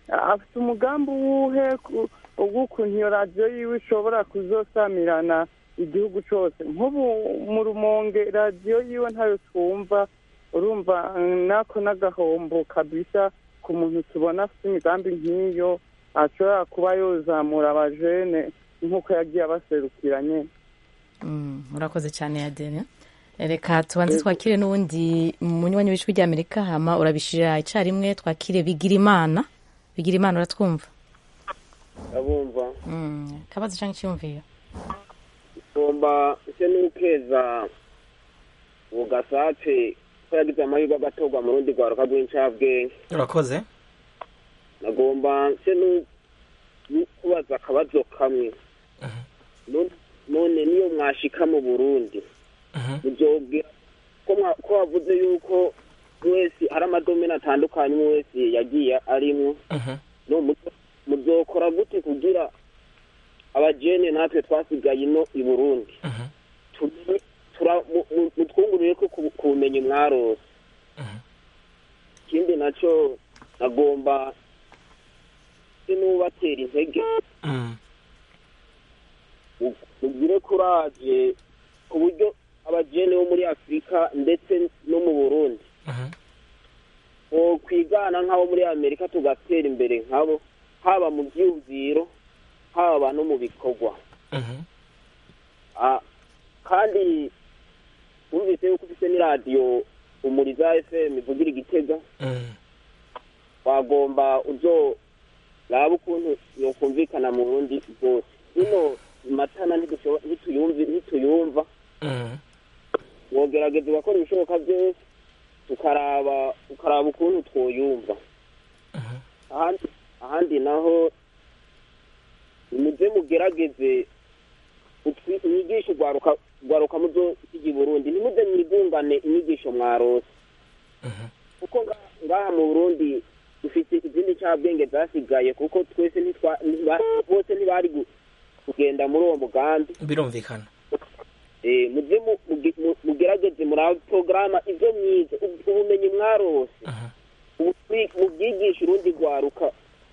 afite umugambi uwuhe ku- w'ukuntu iyo radiyo yiwe ishobora kuzosamirana igihugu cyose nk'ubu mu rumonge radiyo yiwe ntayo twumva urumva mm, nako n'agahombo kabisa ku muntu tubona afite imigambi nk'iyo ashobora kuba yozamura abajene nk'uko yagiye abaserukira nyine Mm, murakoze cyane adele reka tubanze twakire n'uwundi munywanyi w'ijwi ry'amerika hama urabishira icyarimwe twakire bigira imana bigira imana uratwumva ndabumva Mm, kabazo cyangwa icyumviro ngomba se n'ukeza bugasate ko yagize amahirwe agatorwa mu rundi rwaruka rw'incabwenge urakoze nagomba se nu- nu- kubaza akabazo kamwe None- none niyo mwashika mu burundi muzobwira ko mwa- ko wavuze yuko wese hari amadomene atandukanye umwe wese yagiye arimwo no muzo- muzokora gute kugira abajene natwe twasigaye ino i burundi tumenye- tura- mu- mu- mutwungurire ko ku ku bumenyi mwarose ikindi naco nagomba se n'ubatera intege mu- mugire kuraje ku buryo abajene bo muri afurika ndetse no mu burundi o kwigana nk'abo muri amerika tugatera imbere nkabo haba mu byiyumviro haba no mu bikorwa Ah, kandi wumvise yuko ufite n'iradiyo umuriza fm ivugira igitega wagomba uzo raba ukuntu yokumvikana mu burundi bwose ino matana ntidushobo- ntituyumvi- ntituyumva wogerageza ugakora ibishoboka byose tukaraba ukaraba ukuntu twoyumva ahandi ahandi naho nimuze mugerageze utwi- inyigisho rwaruka rwaruka muzo i burundi ntimuze mwigungane inyigisho mwarose kuko nga- ngaha mu burundi dufite izindi cyabwenge zasigaye kuko twese ntitwa ntiba- bose ntibari gu- kugenda muri uwo mugambi birumvikana Eh, muze mu- muge- mu- mugerageze muri porogaramu ibyo mwize ubu- ubumenyi mwarose ubu- mwi- mubyigishe urundi rwaruka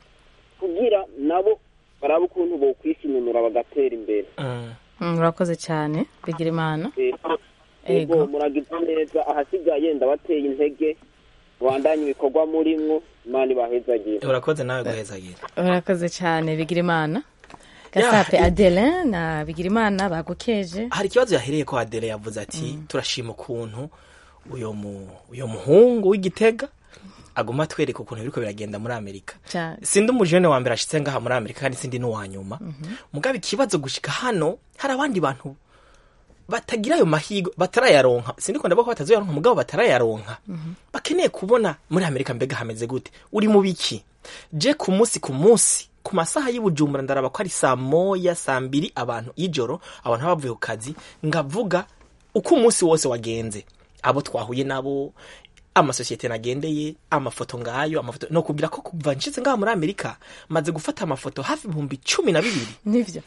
kugira nabo barabe ukuntu bokwisinunura bagatera imbere Mm, urakoze cyane bigira imana Eh, Ego. ego muragize neza ahasigaye ndabateye intege bandanye ibikorwa murimwo imana ibahezagire urakoze nawe guhezagira urakoze cyane bigira imana gasape Ya, adele na bigira imana bagukeje hari ikibazo yahereye ko adele yavuze ati turashima ukuntu uyo mu uyo muhungu w'igitega aguma atwereka ukuntu biriko biragenda muri amerika cyane sindi umujene wa mbere ashitse ngaha muri amerika kandi sindi n'uwa nyuma mugabo ikibazo gushika hano hari abandi bantu batagira ayo mahirwe batarayaronka sindi ko ndavuga ko batazoyaronka mugabo batarayaronka bakeneye kubona muri amerika mbega hameze gute uri mu biki je ku munsi ku munsi ku masaha y'ubujumbura ndaraba ko ari saa moya saa mbiri abantu y'ijoro abantu baba bavuye ku kazi ngavuga uko umunsi wose wagenze abo twahuye nabo amasosiyete nagendeye amafoto ngayo amafoto no kubwira ko kuva nshize ngaha muri amerika maze gufata amafoto hafi ibihumbi cumi na bibiri nivyo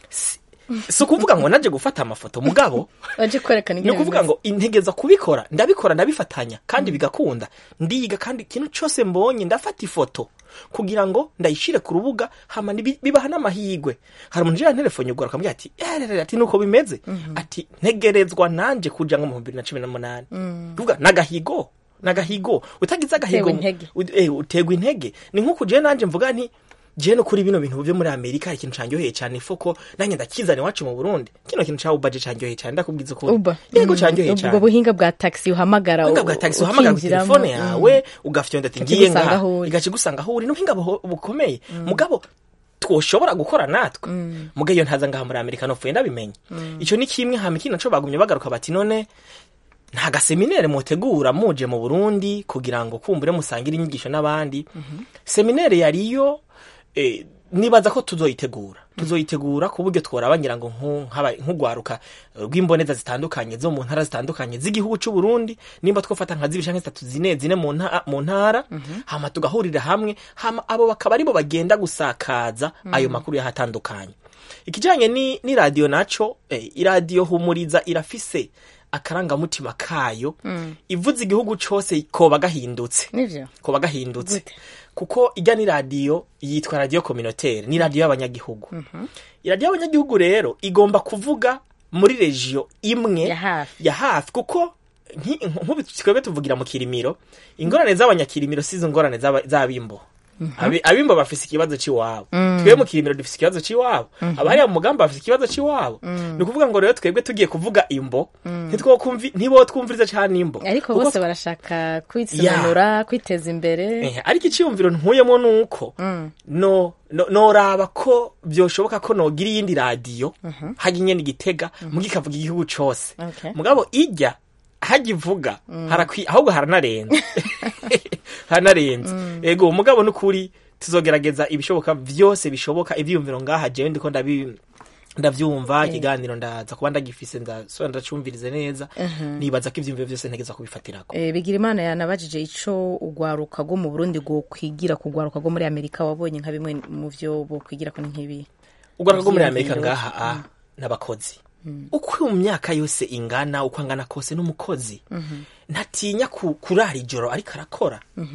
si ukuvuga ngo naje gufata amafoto mugabo waje kwerekana ni ukuvuga ngo integeza kubikora ndabikora ndabifatanya kandi bigakunda ndiga kandi ikintu cyose mbonye ndafata ifoto kugira ngo ndayishire ku rubuga hama nibi- bibaha n'amahirwe hari umuntu ujana telefone ugora akamubwira ati "Eh, ati nuko bimeze ati ntegerezwa nanje kuja nko mu bibiri na cumi n'umunani kuvuga nagahigo nagahigo utagize agahigo Utewe intege. u- eh, utegwa intege ni nk'uko jewe nanje mvuga nti jewe no kuri bino bintu byo muri amerika hari ikintu canyoheye cyane ifoko nanjye ndakizana iwacu mu burundi kino kintu ca ubaje canyoheye cyane ndakubwiza ukuri uba yego Mm, canyoheye ubwo cyane buhinga bwa taxi uhamagara ubuhinga bwa tagisi uhamagara ku ukinjiramo, telefone mm. yawe ugafyonda ati ngiye Ikigusanga ngaha aho uri. igakigusanga aho uri n'ubuhinga buho- bukomeye mugabo twoshobora gukora natwe mugabo iyo ntaza ngaha muri amerika nopfuye ndabimenye icyo ni kimwe hama ikindi naco bagumye bagaruka bati none nta gaseminere mutegura muje mu burundi kugira ngo kumbure musangire inyigisho n'abandi seminere yariyo eh, nibaza ko tuzoyitegura tuzoyitegura ku buryo tworaba ngira ngo nku- nk'aba- nk'ugwaruka eh, rw'imboneza zitandukanye zo mu ntara zitandukanye z'igihugu cy'u Burundi nimba twofata nka zibiri canke zitatu zine zine mu nta- mu ntara hama tugahurira hamwe hama abo bakaba aribo bagenda gusakaza ayo makuru yahatandukanye ikijanye ni, ni radio naco eh, iradiyo humuriza irafise akarangamutima kayo ivuze igihugu cose koba gahindutse nivyo koba gahindutse Gute? kuko ijya ni radiyo yitwa radiyo communautaire ni radiyo y'abanyagihugu iradiyo y'abanyagihugu rero igomba kuvuga muri regiyo imwe Ya hafi. ya hafi kuko nki- nk'ubu twebwe tuvugira mu kirimiro ingorane z'abanyakirimiro si izo ngorane z'aba- z'abimbo Abi- abimbo bafise ikibazo c'iwabo twebwe mu kirimiro dufise ikibazo c'iwabo abahariya mu mugambi bafise ikibazo c'iwabo ni ukuvuga ngo rero twebwe tugiye kuvuga imbo ntitwokumvi- ntibotwumviriza cane imbo ariko Kuko bose barashaka kwitsunura kwiteza imbere Eh, ariko icyiyumviro ntuyemo nuko no no- noraba ko byoshoboka ko nogira iyindi radiyo hajya inyene igitega muga ikavuga igihugu cose Okay. mugabo ijya hajya ivuga harakwi ahubwo haranarenze haranarenze ego mugabo nukuri tuzogerageza ibishoboka vyose bishoboka ivyiyumviro ngaha jewe ndiko ndabi ndavyumva ikiganiro ndaza kuba ndagifise ndasubira ndacumvirize neza nibaza ko ivyiyumviro vyose ntegeza kubifatirako Eh, bigira imana yanabajije ico ugwaruka rwo mu burundi bwo kwigira ku rwaruka rwo muri amerika wabonye nka bimwe mu vyo bo kwigira ko ni nk'ibi ugaruka rwo muri amerika Ivyiyumviro. ngaha a n'abakozi uko mu myaka yose ingana uko angana kose n'umukozi ntatinya ku- kurara ijoro ariko arakora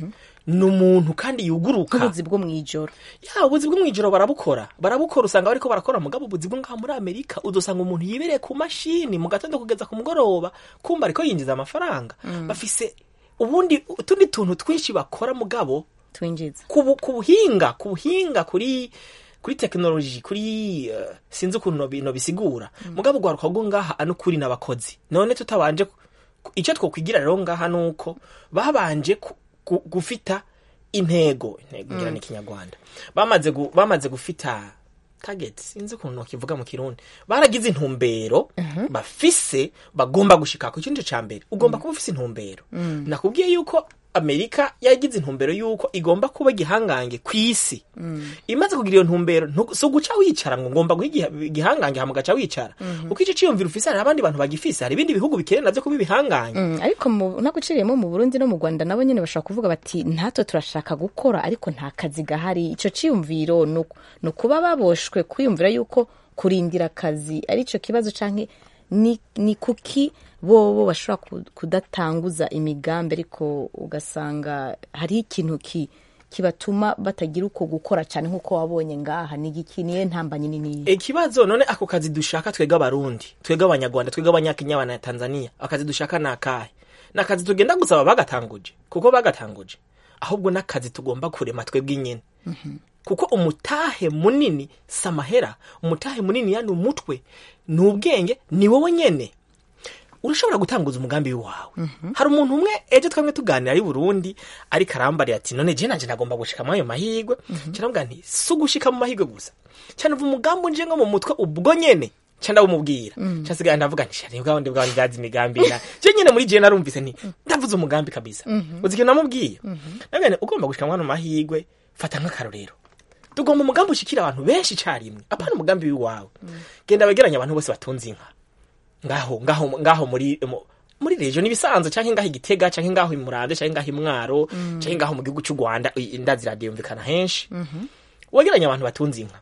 ni umuntu kandi yuguruka nk'ubuzi bwo mw'ijoro ya ubuzi bwo mw'ijoro barabukora barabukora usanga bariko barakora mugabo ubuzi bwo ngaha muri amerika udusanga umuntu yibereye ku mashini mu gatondo kugeza ku mugoroba kumva ariko yinjiza amafaranga bafise ubundi utundi tuntu twinshi bakora mugabo twinjiza ku bu- ku buhinga ku buhinga kuri kuri tekinoloji kuri uh, sinzi ukuntu nobi- nobisigura mugabo ugwaruka rwo ngaha ano kuri n'abakozi none tutabanje ku- ku- icyo twokwigira rero ngaha nuko babanje ku- ku- gufita intego intego ngira ni kinyarwanda bamaze gu, bamaze gufita target sinzi ukuntu nokivuga mu kirundi baragize intumbero bafise bagomba gushikako icyo nico ca mbere ugomba kuba ufise intumbero nakubwiye yuko amerika yagize intumbero yuko igomba kuba igihangange ku isi imaze kugira iyo ntumbero ntu- si uguca wicara ngo ngomba guha igiha- igihangange hama ugaca wicara kuko icyo ciyumviro ufise hari abandi bantu bagifise hari ibindi bihugu bikeneye navyo kuba ibihangange Mm, ariko mu- naguciriyemo mu burundi no mu rwanda nabo nyine bashobora kuvuga bati natwe turashaka gukora ariko nta kazi gahari ico ciyumviro ni uku- ni ukuba baboshwe kwiyumvira yuko kurindira akazi ari cyo kibazo canke ni, ni kuki bobo bashobora ku- kudatanguza imigambi ariko ugasanga hari ikintu ki kibatuma batagira uko gukora cyane nk'uko wabonye ngaha ni igiki niye ntambanyi nini ikibazo none ako kazi dushaka twebwe abarundi twebwe abanyarwanda twebwe abanyakenya abanatanzania akazi dushaka ni akahe ni akazi tugenda gusaba bagatanguje kuko bagatanguje ahubwo n'akazi tugomba kurema twebwe inyene kuko umutahe munini si amahera umutahe munini yani umutwe ni ubwenge ni wowe nyene urashobora gutanguza umugambi wawe hari umuntu umwe ejo twamwe tuganira ari burundi ariko arambarira ati none je nanje nagomba gushika muri ayo mahirwe cyaravuga nti si ugushika mu mahirwe gusa cyane uva umugambi unje ngo mu mutwe ubwo nyene ca ndawumubwira ca nsigaye ndavuga nti shari bwa wundi bwawe ndazi imigambi na je nyene muri je narumvise nti ndavuze umugambi kabisa uzi ikintu namubwiye navuga nti ugomba gushika muri ano mahirwe fata nk'akarorero tugomba umugambi ushikira abantu benshi icarimwe apana umugambi w'iwawe genda wegeranya abantu bose batunze inka ngaho ngaho ngaho muri mu- muri region ibisanzwe canke ngaho igitega canke ngaho imuramvye canke ngaho imwaro canke ngaho mu gihugu cy'u Rwanda i- indazi radio yumvikana henshi wegeranya abantu batunze inka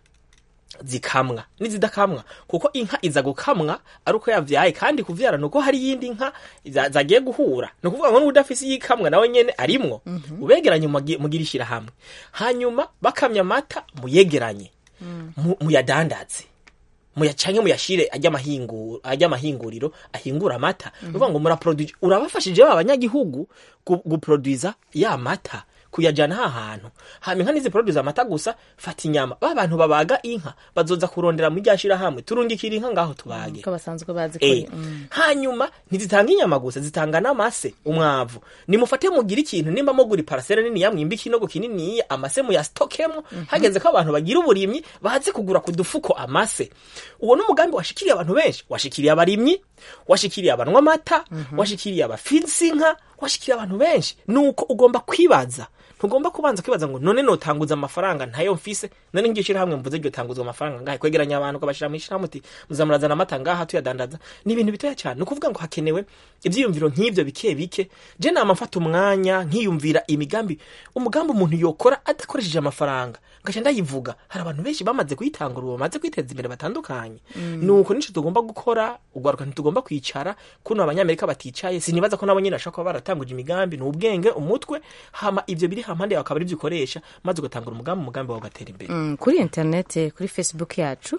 zikamwa n'izidakamwa kuko inka iza gukamwa ari uko yavyaye kandi kuvyara nuko hari iyindi nka za- zagiye guhura ni ukuvuga ngo n'udafise iyikamwa nawe nyene arimwo ubegeranye mugire mugire hamwe hanyuma bakamya amata muyegeranye mu- muyadandaze muyacanke muyashire ajya amahinguro ajya amahinguriro ahingura amata uvuga ngo muraproduce urabafashije ba banyagihugu gu- guproduza ya mata kuyajana ha hantu hama inka niziproduza amata gusa fata inyama ba bantu babaga inka bazoza kurondera mu ryashira hamwe turungikira inka ngaho tubage ko basanzwe bazi Eh, ko mm. hanyuma ntizitanga inyama gusa zitanga n'amase umwavu nimufate mugire ikintu nimba mugura iparasera nini yamwimba ikinogo kininiya amase muyasitokemo hageze ko abantu bagira uburimyi baze kugura ku dufuko amase uwo n'umugambi washikiriye abantu benshi washikiriye abarimyi washikiriye abanwa amata washikiriye abafisi inka washikiriye abantu benshi nuko ugomba kwibaza ntugomba kubanza kwibaza ngo none notanguza amafaranga ntayo mfise none ngiye hamwe mvuze iryo tanguzwa amafaranga ngahe kwegeranya abantu ukabashira mu ishyirahamwe uti muzamurazana amata ngaha tuyadandaza ni ibintu bitoya cyane ni ukuvuga ngo hakenewe ibyiyumviro nk'ibyo bike bike je nama mfata umwanya nkiyumvira imigambi umugambi umuntu yokora adakoresheje amafaranga ngaca ndayivuga hari abantu benshi bamaze kuyitangura ubu bamaze kwiteza imbere batandukanye nuko nico tugomba gukora ugwaruka ntitugomba kwicara kuno abanyamerika baticaye sinibaza ko nabo nyine bashobora kuba baratanguje imigambi ni ubwenge umutwe hama ivyo biri hampande yawe akaba ari byo ukoresha maze ugatangura umugambi umugambi wawe ugatera imbere Mm, kuri interineti kuri facebook yacu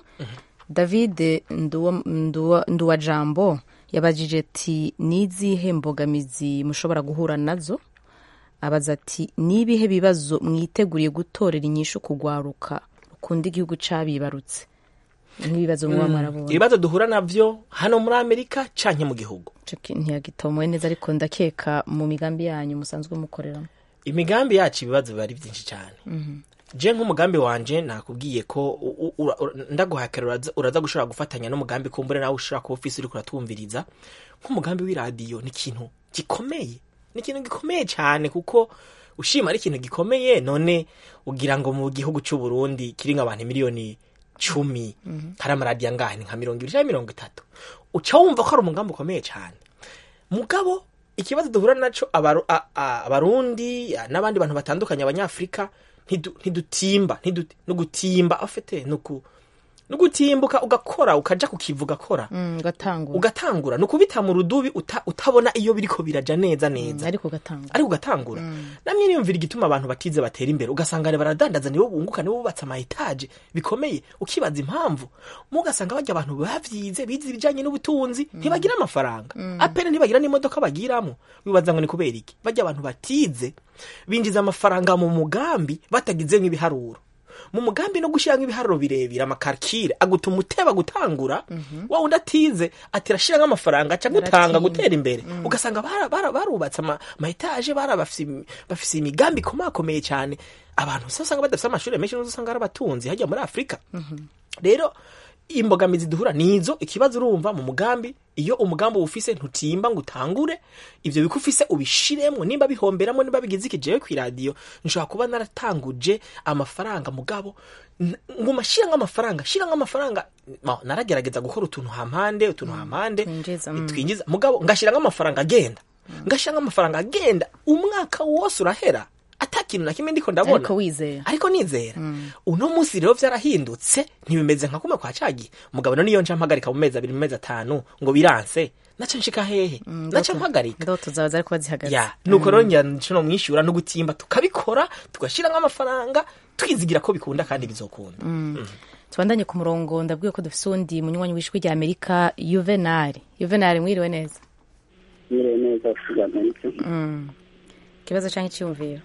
david Nduwa- Nduwa- nduwajambo yabajije ati ni izihe mbogamizi mushobora guhura nazo abaza ati ni ibihe bibazo mwiteguriye gutorera inyishu kugwaruka rukunda igihugu cabibarutse nk'ibibazo muba mwarabonye ibibazo duhura navyo hano muri amerika canke mu gihugu Ico ki- ntiyagitomoye neza ariko ndakeka mu migambi yanyu musanzwe mukoreramo imigambi yacu ibibazo biba ari byinshi cyane je nk'umugambi wanje nakubwiye ko u- u- ura- ura- ndaguhakera uraza- uraza gushobora gufatanya n'umugambi kumbure nawe ushobora kuba ufise uriko uratwumviriza nk'umugambi w'iradiyo ni ikintu gikomeye ni ikintu gikomeye cyane kuko ushima ari ikintu gikomeye none ugira ngo mu gihugu cy'u Burundi kiringa abantu miliyoni cumi hari amaradiyo angahe ni nka mirongo ibiri cyangwa mirongo itatu uca wumva ko ari umugambi ukomeye cyane mugabo ikibazo duhura naco abaru- a- a- abarundi a- n'abandi bantu batandukanye abanyafurika ntidu- ntidutimba ntidu- nugutimba afite nuku nugutimbuka ugakora ukaja kukivu ugakora Mm, ugatangura ugatangura nukubita mu rudubi uta, utabona iyo biriko biraja neza neza ariko ugatangura ariko ugatangura namwe niyumvira igituma abantu batize batera imbere ugasanga ne baradandaza nibo bunguka nibo bubatse ama etaje bikomeye ukibaza impamvu mugasanga bajya abantu bavyize bize ibijanye n'ubutunzi ntibagira amafaranga apene ntibagira n'imodoka bagiramo wibaza ngo ni kubera iki bajya abantu batize binjiza amafaranga mu mugambi batagize nk'ibiharuro mu mugambi no gushyira nk'ibiharuro birebire amakarikire agutuma uteba gutangura wa wundi atize ati rashyira nk'amafaranga aca gutanga Aratinda. gutera imbere ugasanga bara- bara- barubatse ama ama etaje bara bafise imi- bafise imigambi ikomakomeye cyane abantu usa usanga badafise amashuri menshi n'uzo usanga ari abatunzi hajya muri afurika rero imbogamizi duhura nizo ikibazo urumva mu mugambi iyo umugambi uwufise ntutimba ngo utangure ivyo biko ufise ubishiremwo nimba bihomberamo nimba bigize iki jewe kw'iradiyo nshobora kuba naratanguje amafaranga mugabo n- nguma shira nk'amafaranga shira nk'amafaranga Ma, naragerageza gukora utuntu hampande utuntu hampande twinjiza, mm. twinjiza mugabo ngashira nk'amafaranga agenda ngashira nk'amafaranga agenda umwaka wose urahera ata kintu na kimwe ndiko ndabona ariko wizera ariko nizera uno munsi rero vyarahindutse ntibimeze nka kumwe kwa cagiye umugabo niyo nca mpagarika mu mezi abiri mu mezi atanu ngo biranse naca nshika hehe naca mpagarika ndoto zawe zari kuba zihagaze ya nuko rero njya nshino mwishyura no gutimba tukabikora tugashira nk'amafaranga twizigira ko bikunda kandi bizokunda tubandanye ku murongo ndabwiye ko dufise uwundi munywanyi w'ijwi rya amerika yuvenali yuvenali mwiriwe neza mwiriwe neza tuganirike Mm. ikibazo canke iciyumviro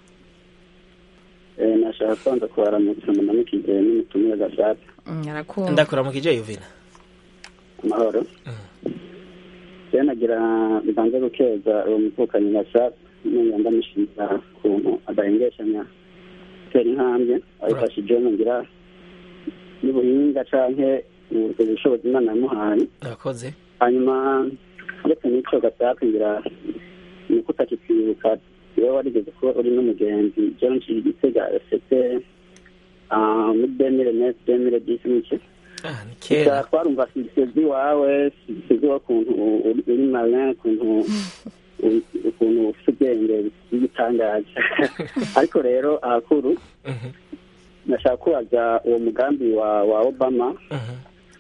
nashaka kwanza kubaramutsa munamukije n'umutumire gashaka Mm, arakumva ndakura mu kije yuvina amahoro rero nagira mbanze gukeza uwo muvukanyi gashaka nongera ndamushimira ukuntu adahengeshanya gutera intambwe abifashijemo ngira n'ubuhinga canke ubwo bushobozi imana yamuhaye urakoze hanyuma uretse n'icyo gashaka ngira ni uko utakitwibuka iyo warigeze kuba uri n'umugenzi jewe nshira igitega efete muri demire neti demire disi n'iki ah ni gusa kera twarumva sisezi wawe sisezi wakuntu uri uri marin ukuntu uri- ukuntu ufite ubwenge bw'igitangaje ariko rero ahakuru Mhm, nashaka kubaza uwo mugambi wa wa obama mhm.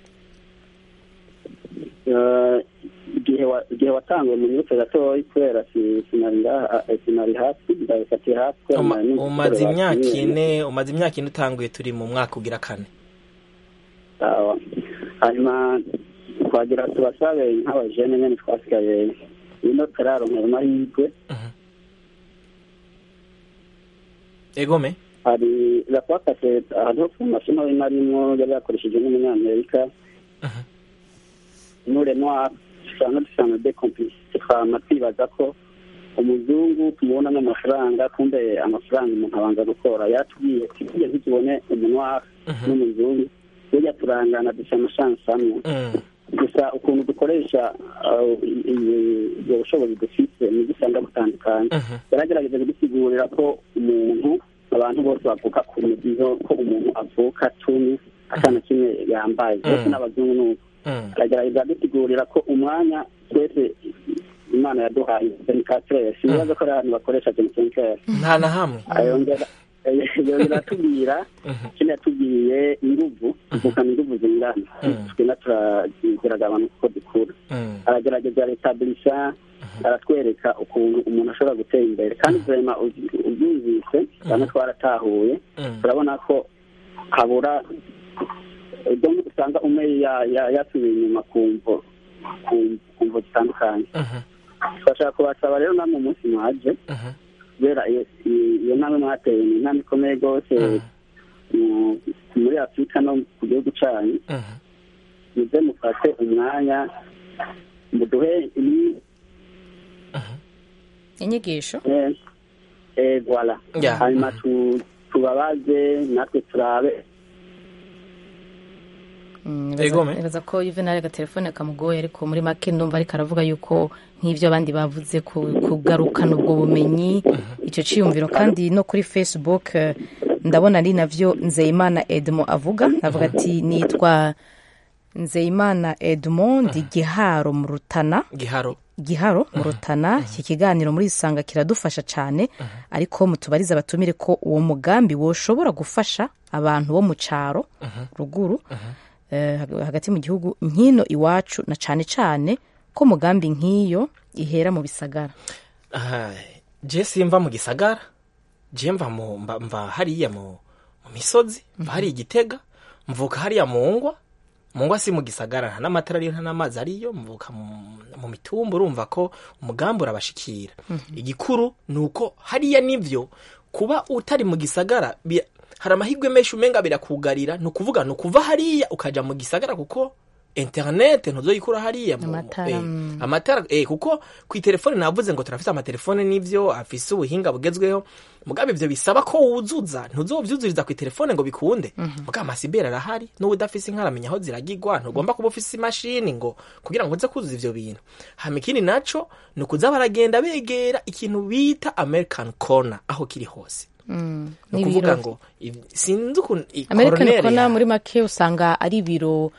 Eh, igihe wa- igihe watanguye mu minota gatoya kubera si- sinari ngaha eh, sinari hasi ndabifatiye hasi kubera Uma- nari nzi umaze gukorera imyaka hasi nyene. ine umaze imyaka ine utanguye turi mu mwaka ugira kane Sawa. hanyuma twagira tubasabe nk'abajene nyene twasigaye ino turaronkera amahirwe egome hari rapakase hariho formation nari narimo yari yakoresheje n'umunyamerika nure noir usanga dusanga de complicité twama twibaza ko umuzungu tumubona n'amafaranga kumbe amafaranga umuntu abanza gukora yatubwiye tujye ntitubone umunwari n'umuzungu burya turangana dusa amashansi amwe Mm, gusa ukuntu dukoresha uh, i- i- ubwo bushobozi dufite nibwo usanga butandukanye yaragerageje kudusigurira ko umuntu abantu bose bavuka ku mudiho ko umuntu avuka tuni atana kimwe yambaye bose n'abazungu ni uko aragerageza adusigurira ko umwanya twese imana yaduhaye jenikatere sinibaza ko ari abantu bakoresha jenikatere nta na hamwe ayongera yongera atubwira ikindi yatubwiye inguvu tuvukana inguvu zingana twena turageraga abantu kuko dukura aragerageza retaburisha aratwereka ukuntu umuntu ashobora gutera imbere kandi vema ubyumvise bamwe twaratahuye turabona ko habura ibyo usanga umwe yasubiye inyuma ku mvo zitandukanye twashaka kubasaba rero namwe umunsi mwaje kubera iyo ntambwe mwateye ni intambwe ikomeye rwose muri afurika no ku gihugu cyanyu muze mufate umwanya muduhe inyigisho voilà hanyuma tubabaze natwe turabe nibaza ko yuvenali agatelefone kamugoye ariko muri make ndumva ariko aravuga yuko nk'ibyo abandi bavuze kugarukana ubwo bumenyi icyo cyiyumviro kandi no kuri facebook ndabona ari nabyo nzeyimana edmo avuga avuga ati nitwa nzeyimana edmond giharo mu rutana giharo giharo mu rutana iki kiganiro muri isanga kiradufasha cyane ariko mutubarize abatumire ko uwo mugambi woshobora gufasha abantu bo mu cyaro ruguru hagati mu gihugu nk'ino iwacu na cyane cyane ko mugambi nk'iyo ihera mu bisagara je simva mu gisagara je mva mva hariya mu misozi mva hariya igitega mvuka hariya mu ngwa mu ngwa si mu gisagara nta n'amatara ariyo nta n'amazi ariyo mvuka mu mitumba urumva ko umugambi urabashikira igikuru ni uko hariya nivyo kuba utari mu gisagara hari amahirwe menshi umenga birakugarira ni ukuvuga ni ukuva hariya ukaja mu gisagara kuko interinete ntuzoyikura hariya amatara eh, kuko ku itelefone navuze ngo turafite amatelefone n'ivyo afise ubuhinga bugezweho mugabe ivyo bisaba ko wuzuza ntuzovyuzuriza ku itelefone ngo bikunde mugabe amasiberi arahari n'uwo udafise inka aramenya aho ziragirwa ntugomba kuba ufise imashini ngo kugira ngo uze kuzuza ivyo bintu hama ikindi naco ni ukuza baragenda begera ikintu bita american corner aho kiri hose ni ukuvuga ngo sinzi ukuntu american corner muri make usanga ari ibiro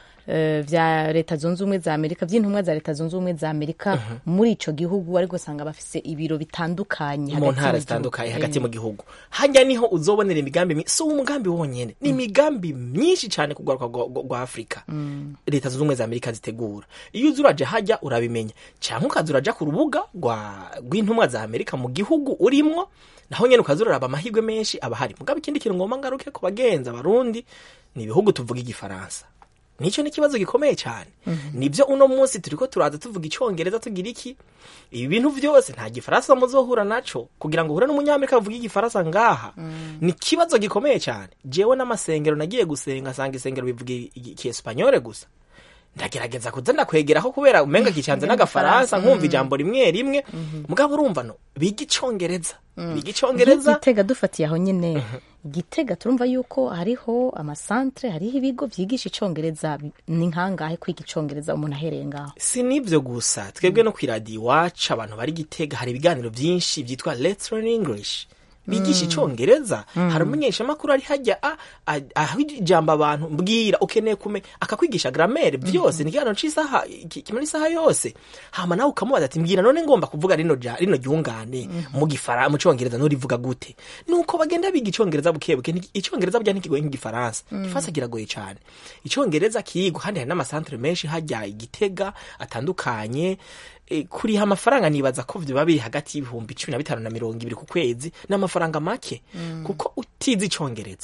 vya leta zunze ubumwe za amerika vy'intumwa za leta zunze ubumwe za amerika muri ico gihugu ariko usanga bafise ibiro bitandukanye mu ntara zitandukanye hagati mu gihugu hajya niho uzobonera imigambi si umugambi wonyene ni imigambi myinshi cyane ku rwaruka rwa afurika leta zunze ubumwe za amerika zitegura iyo uza uraja hajya urabimenya cyangwa ukaza uraja ku rubuga rw'intumwa za amerika mu gihugu urimwo naho nyene ukaza uraraba amahirwe menshi aba hari mugabo ikindi kintu ngomba ngaruke ku bagenzi abarundi ni ibihugu tuvuga igifaransa nicyo ni ikibazo gikomeye cyane nibyo uno munsi turi ko turaza tuvuga icyongereza tugira iki ibi bintu byose nta gifaransa muzohura naco kugira ngo uhure n'umunyamerika bavuga igifaransa ngaha ni ikibazo gikomeye cyane jewe n'amasengero nagiye gusenga asanga isengero bivuga ikiespanyole gusa ndagerageza kuza ndakwegeraho kubera umenga kicanze n'agafaransa nkumva ijambo rimwe rimwe mugabo urumva no biga icongereza biga icongereza gitega dufatiye aho nyine gitega turumva yuko hariho amasantre hariho ibigo vyigisha icongereza ni nkangahe kwiga icongereza umuntu ahereye ngaho si nivyo gusa twebwe no kwiradiyo iwacu abantu bari gitega hari ibiganiro vyinshi vyitwa let's learn english bigisha icongereza hari umumenyeshamakuru ari hajya aho ijambo abantu mbwira ukeneye kumenya akakwigisha gramere byose ni ikiganiro c'isaha kimara isaha yose hama nawe ukamubaza ati mbwira none ngomba kuvuga rino rino ryungane mu gifara mu congereza nurivuga gute nuko bagenda biga icongereza buke buke icongereza burya ntikigoye nk'igifaransa igifaransa kiragoye cyane icongereza kigwa kandi hari n'amasantere menshi hajya igitega atandukanye kuriha amafaranga nibaza ko biba biri hagati y'ibihumbi cumi na bitanu na mirongo ibiri ku kwezi ni amafaranga make kuko utize icongereza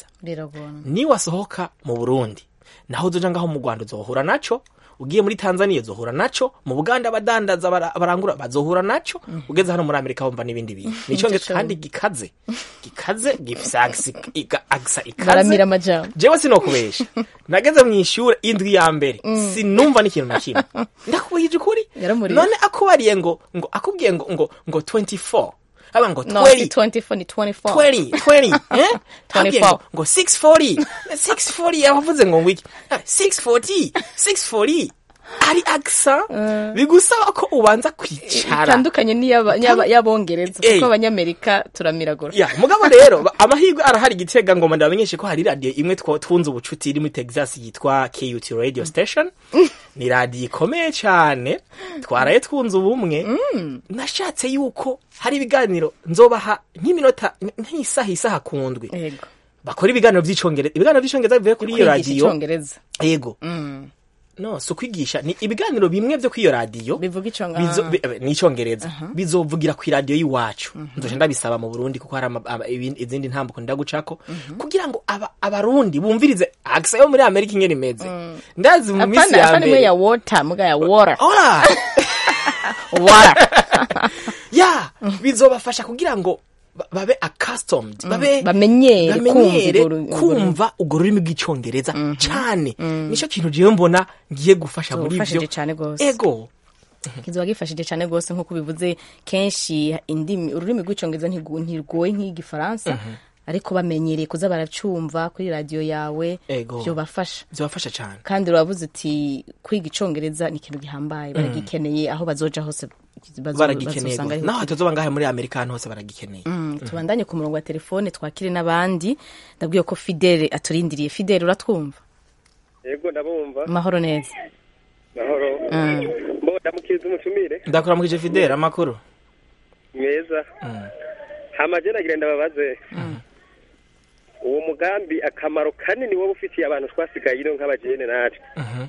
niwasohoka mu burundi naho uzoja ngaho mu rwanda uzohura naco ugiye muri tanzania uzohura naco mu buganda abadandaza barangura bazohura naco ugeze hano muri amerika wumva n'ibindi bintu ni icongereza kandi gikaze gikaze gifise agisa ikaze jewe sinokubesha nageze mu ishure indwi ya mbere sinumva n'ikintu na kimwe ndakubwije ukuri none akubariye ngo ngo akubwiye ngo ngo ngo 24 aba ngo 20 ni 24 20 20 eh 24 ngo 640 640 yavuze ngo ngwiki 640 640 ari aksa bigusaba ko ubanza kwicara itandukanye n'iy'aba- n'iy'aba- y'abongereza Eh. kuko abanyamerika turamiragura ya mugabo rero ba- amahirwe arahari igitega ngoma ndabamenyeshe ko hari radiyo imwe two- twunze ubucuti iri muri texas yitwa kut radio station ni radiyo ikomeye cyane twaraye twunze ubumwe nashatse yuko hari ibiganiro nzobaha nk'iminota nk'isaha isaha ku ndwi yego bakora ibiganiro by'icyongereza ibiganiro by'icyongereza bivuye kuri iyo kwigisha radiyo icyongereza yego Mm. no si ukwigisha ni ibiganiro bimwe byo kuri iyo radiyo bivuga icyonga bizo- bi- eh, ni icyongereza bizovugira ku iradiyo y'iwacu nzoje ndabisaba mu burundi kuko hari ama- ama- ibindi- izindi ntambuko ndagucako kugira ngo aba- abarundi bumvirize akisa yo muri amerika ingene imeze ndazi mu minsi apana ya apana imwe mbere ya water muga ya water Ora! water ya bizobafasha kugira ngo ba- babe accustomed babe bamenyere bamenyere kumva urwo- urwo- kumva urwo rurimi rw'icyongereza cyane nicyo kintu jewe mbona ngiye gufasha muri Zofashije byo cane gose. ego kizoba gifashije cyane rwose nk'uko bivuze kenshi indimi ururimi rw'icyongereza ntigu- ntirwoye nk'igifaransa ariko bamenyereye kuza baracumva kuri radiyo yawe Ego. byobafasha bizobafasha cyane kandi uravuze uti kwiga icyongereza ni ikintu gihambaye baragikeneye aho bazoja hose bazo- baragikeneye bazosanga gose. ariho naho hatazoba ngahe muri amerika ahantu hose baragikeneye Mm, tubandanye ku murongo wa telefone twakire n'abandi ndabwiye ko fidele aturindiriye fidele uratwumva yego ndabumva amahoro neza mahoro Mm. mbo ndamukiriza umutumire ndakuramukije fidele amakuru meza hama je nagira ndababaze uwo mugambi akamaro kanini wowe ufitiye abantu twasigaye ino nk'abajene natwe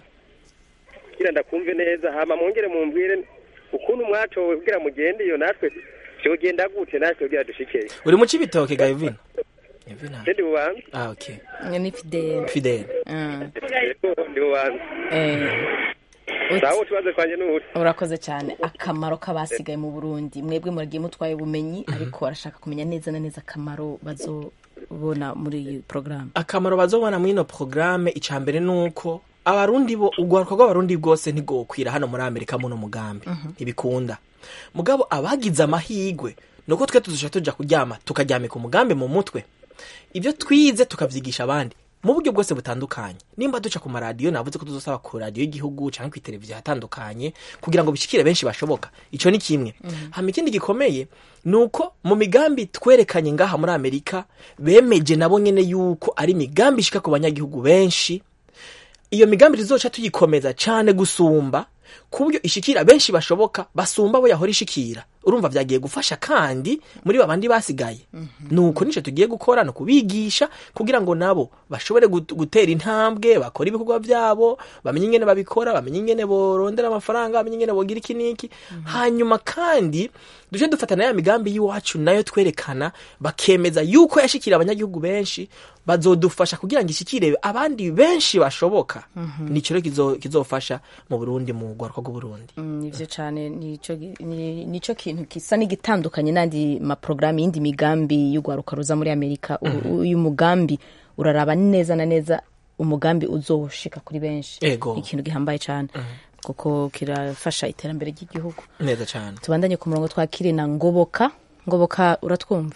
kugira ndakumve neza hama mwongere mumbwire ukuntu mwatowe kugira mugende iyo natwe vyogenda gute natwe kugira dushikeyo uri mu cibitoke ga evina evina je ndi bubanza ah okay ni fidele fidele Mm. Yego, ndi bubanza Eh, uti- sawa utubaze kwanje n'ubuti urakoze cyane akamaro k'abasigaye mu burundi mwebwe muragiye mutwaye ubumenyi ariko barashaka kumenya neza na neza akamaro bazobona muri iyi porogaramu akamaro bazobona muri ino porogaramu icya mbere ni uko abarundi bo urwaruka rw'abarundi bwose ntigokwira hano muri amerika muno mugambi ntibikunda mugabo abagize amahigwe ni uko twe tuzisha tujya kuryama tukaryamika umugambi mu mutwe ibyo twize tukabyigisha abandi mu buryo bwose butandukanye nimba duca ku maradiyo navuze ko tuzosaba ku radiyo y'igihugu cyangwa ku televiziyo hatandukanye kugira ngo bishikire benshi bashoboka icyo ni kimwe hama ikindi gikomeye ni uko mu migambi twerekanye ngaha muri amerika bemeje nabo nyene yuko ari imigambi ishika ku banyagihugu benshi iyo migambi tuzoca tuyikomeza cyane gusumba ku buryo ishikira benshi bashoboka basumba abo yahora ishikira urumva vyagiye gufasha kandi muri babandi basigaye nuko nico tugiye gukora no kubigisha kugira ngo nabo bashobore gut- gutera intambwe bakora ibikorwa vyabo bamenye ingene babikora bamenye ingene borondera amafaranga bamenye ingene bogira iki niki hanyuma kandi duje dufatana ya migambi y'iwacu nayo twerekana bakemeza yuko yashikira abanyagihugu benshi bazodufasha kugira ngo ishikire abandi benshi bashoboka nico rero kizo- kizofasha mu Burundi mu rwaruka rw'Uburundi nivyo cyane nico gi- ni- nico kintu gisa n'igitandukanye n'andi maporogaramu y'indi migambi y'urwaruka ruza muri amerika U- uyu mugambi uraraba neza na neza umugambi uzoshika kuri benshi Ego. Ni ikintu gihambaye cyane kuko kirafasha iterambere ry'igihugu neza cyane tubandanye ku murongo twakire na ngoboka ngoboka uratwumva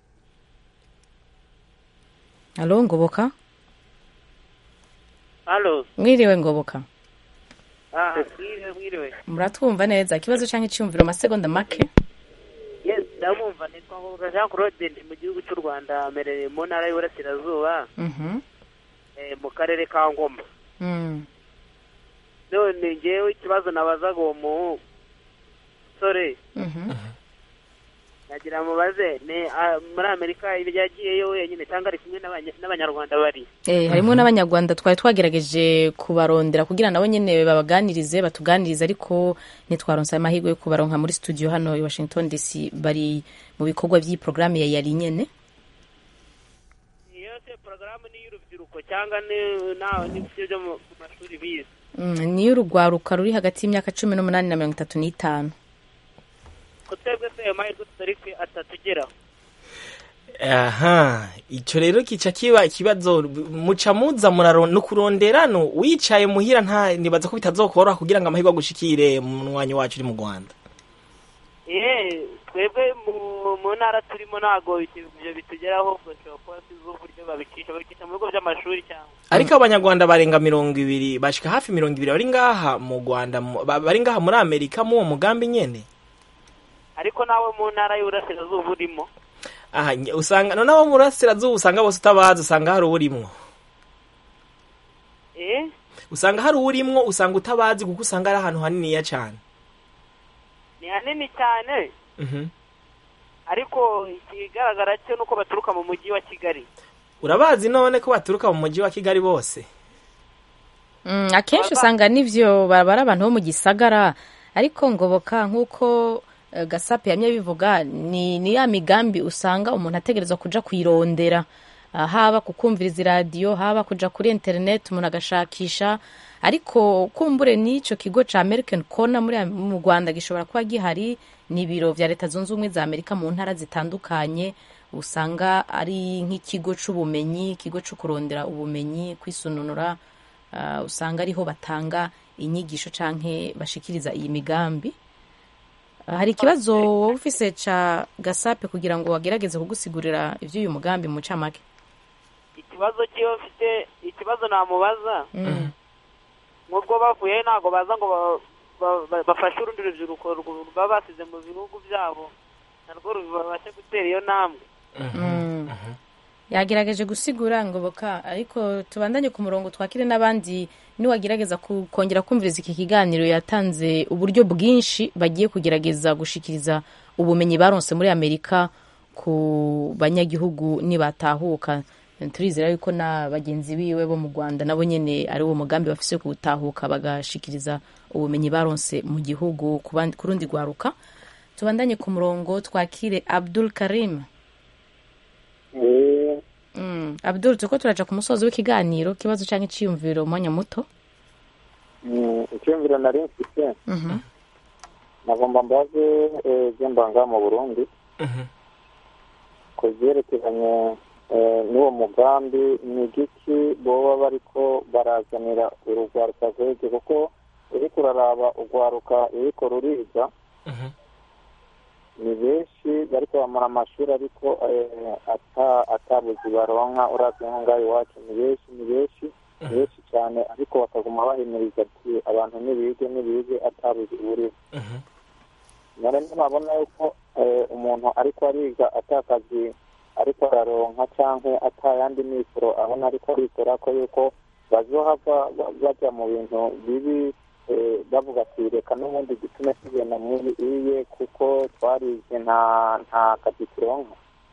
alo ngoboka halo mwiriwe ngoboka ah mwiriwe mwiriwe muratwumva neza ikibazo cyangwa icyumviro amasegonda make yes ndabumva nitwa ngoboka jean claude ndi mu gihugu cy'u rwanda mperereye mu ntara y'uburasirazuba Mhm. eh, mu karere ka ngoma Mm. none ngewe ikibazo nabazaga uwo musore Mhm. nagira mubaze ne ah, muri amerika yagiyeyo wenyine cyangwa ari kumwe n'abanya- n'abanyarwanda bari Eh, harimo n'abanyarwanda twari twagerageje kubarondera kugira nabo nyine babaganirize batuganirize ariko ntitwaronse amahirwe yo kubaronka muri studio hano i washington dc bari mu bikorwa by'iyi porogaramu ya yari nyene iyo se porogaramu ni iy'urubyiruko cyangwa ni na- n'ibyo byo mu mu mashuri bize Mm, niyo urugwaruka ruri hagati y'imyaka cumi n'umunani na mirongo itatu n'itanu ko twebwe se ayo mahirwe tutari kwe atatugeraho aha icyo rero kica kiba ikibazo muca muza muraro no kurondera no wicaye muhira nta nibaza ko bitazokoroha kugira ngo amahirwe agushikire mu mwanya wacu uri mu Rwanda eh twebwe mu mu ntara turimo ntabwo ibyo bitugeraho ubwo nshobora kuba tuzi uburyo babicisha babicisha mu bigo by'amashuri cyangwa ariko abanyarwanda barenga mirongo ibiri bashika hafi mirongo ibiri bari ngaha mu rwanda mu- ba- bari ngaha muri amerika mu uwo mugambi nyene ariko nawe mu ntara y'uburasirazuba urimo aha nye- usanga none abo mu burasirazuba usanga bose utabazi usanga hari uwurimwo eh usanga hari uwurimwo usanga utabazi kuko usanga ari ahantu haniniya cane ni hanini cyane Mhm. ariko ikigaragara cyo nuko baturuka mu mujyi wa kigali urabazi none ko baturuka mu mujyi wa kigali bose Mm, akenshi usanga n'ivyo baba ari abantu bo mu gisagara ariko ngoboka nk'uko eh, gasape yamye bivuga ni, ni ya migambi usanga umuntu ategerezwa kuja kuyirondera Ah, haba kukumviriza iradiyo haba kuja kuri internet umuntu agashakisha ariko kumbure n'ico kigo ca american corner muri mu rwanda gishobora kuba gihari ni ibiro vya leta zunze ubumwe za amerika mu ntara zitandukanye usanga ari nk'ikigo c'ubumenyi ikigo co kurondera ubumenyi kwisununura Ah, usanga ariho batanga inyigisho canke bashikiriza iyi migambi Ah, hari ikibazo wowe ufise ca gasape kugira ngo wagerageze kugusigurira ivy'uyu mugambi mu camake ikibazo cyo mfite ikibazo namubaza Mm. nk'ubwo bavuye ntabwo baza ngo ba- ba- ba- bafashe urundi rubyiruko rw- baba basize mu bihugu byabo narwo rubashe gutera iyo ntambwe Mm. yagerageje gusigura ngoboka ariko tubandanye ku murongo twakire n'abandi niwagerageza ku- kongera kumviriza iki kiganiro yatanze uburyo bwinshi bagiye kugerageza gushikiriza ubumenyi baronse muri amerika ku banyagihugu nibatahuka turizera yuko na bagenzi biwe bo mu rwanda nabo nyene ari uwo mugambi bafise wo gutahuka bagashikiriza ubumenyi baronse mu gihugu ku bandi- ku rundi rwaruka tubandanye ku murongo twakire abdul karim Mm. Abdul turiko turaja ku musozo w'ikiganiro kibazo canke iciyumviro umwanya muto icyumviro nari mfite Mhm. nagomba mbaze eh, ibyo mbanga mu burundi ku byerekeranye eh, n'uwo mugambi ni igiki boba bariko barazanira urugwaruka rwege kuko uriko uraraba urwaruka ruriko ruriga ni benshi bariko bamara amashuri ariko eh, ata atabuzi baronka uravye nko ngaho iwacu ni benshi ni benshi ni benshi cyane ariko bakaguma bahimiriza ati abantu nibige nibige atabuzi buriho none ntimabona yuko eh, umuntu ariko ariga atakazi ariko araronka canke atayandi mikoro abona ariko arikora ko yuko bazohava ba- baja mu bintu bibi eh, bavuga ati reka n'ubundi gitume tugenda muri iye kuko twarize nta nta kazi turonka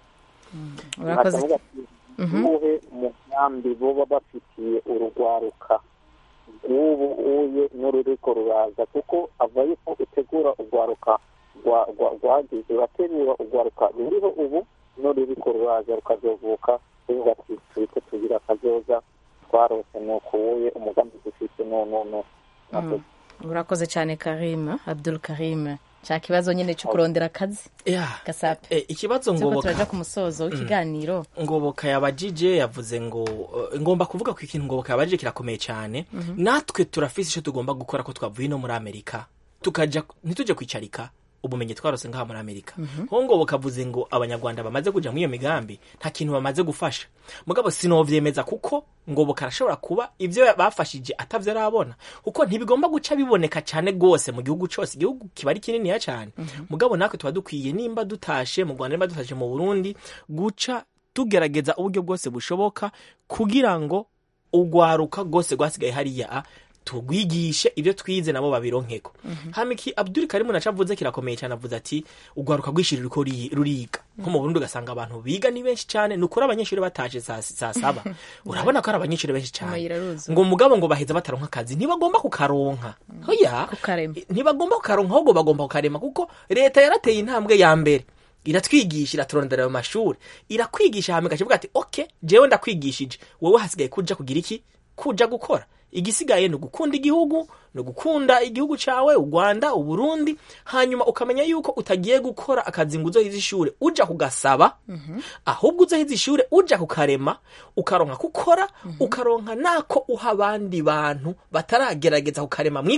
urakoze Nkacavuga ati, Mhm. uwuhe mugambi boba bafitiye urugwaruka rw'ubu uye n'ururiko ruraza kuko ava yuko utegura urwaruka rwa- rwa- rwagize urategura urwaruka ruriho ubu n'ururiko ruraza rukazovuka ruvuga ati turiko tugira akazoza twarose ni ukuwuye umugambi dufite nonone Mm. urakoze cyane karim abdul karim cya kibazo nyine cyo kurondera akazi Yeah. gasape Eh, ikibazo turiko ngoboka turaja ku musozo w'ikiganiro ngoboka yabajije yavuze ngo eh, ngomba kuvuga ko ikintu ngoboka yabajije kirakomeye cyane Mhm. natwe turafise icyo tugomba gukora ko twavuye no muri amerika tukaja ntituje kwicarika ubumenyi twarose ngaha muri amerika Mhm. ho ngoboka avuze ngo abanyarwanda bamaze kuja muri iyo migambi nta kintu bamaze gufasha mugabo sinovyemeza kuko ngoboka arashobora kuba ivyo bafashije atavyo arabona kuko ntibigomba guca biboneka cyane rwose mu gihugu cyose igihugu kiba ari kininiya cyane mugabo natwe tuba dukwiye nimba dutashe mu rwanda nimba dutashe mu burundi guca tugerageza uburyo bwose bushoboka kugira ngo urwaruka rwose rwasigaye hariya tugwigishe ibyo twize nabo babironkeko hamiki abdul karimu naca avuze kirakomeye cyane avuze ati urwaruka rwishiri ruriko ruri- ruriga nko mu burundi ugasanga abantu biga ni benshi cyane ni ukuri abanyeshuri bataje saa saa saba urabona ko ari abanyeshuri benshi cyane Amayira aruzuye. ngo mugabo ngo baheza bataronka akazi ntibagomba kukaronka hoya kukarema ntibagomba kukaronka ahubwo bagomba kukarema kuko leta yarateye intambwe ya mbere iratwigisha iraturondera ayo mashuri irakwigisha hama ikakivuga ati ok jewe ndakwigishije wowe hasigaye kuja kugira iki kuja gukora igisigaye ni ugukunda igihugu ni ugukunda igihugu cawe u rwanda uburundi hanyuma ukamenya yuko utagiye gukora akazi ngo uzohize ishure uja kugasaba ahubwo uzohize ishure uja kukarema ukaronka kukora ukaronka nako uha abandi bantu bataragerageza kukarema mwiganye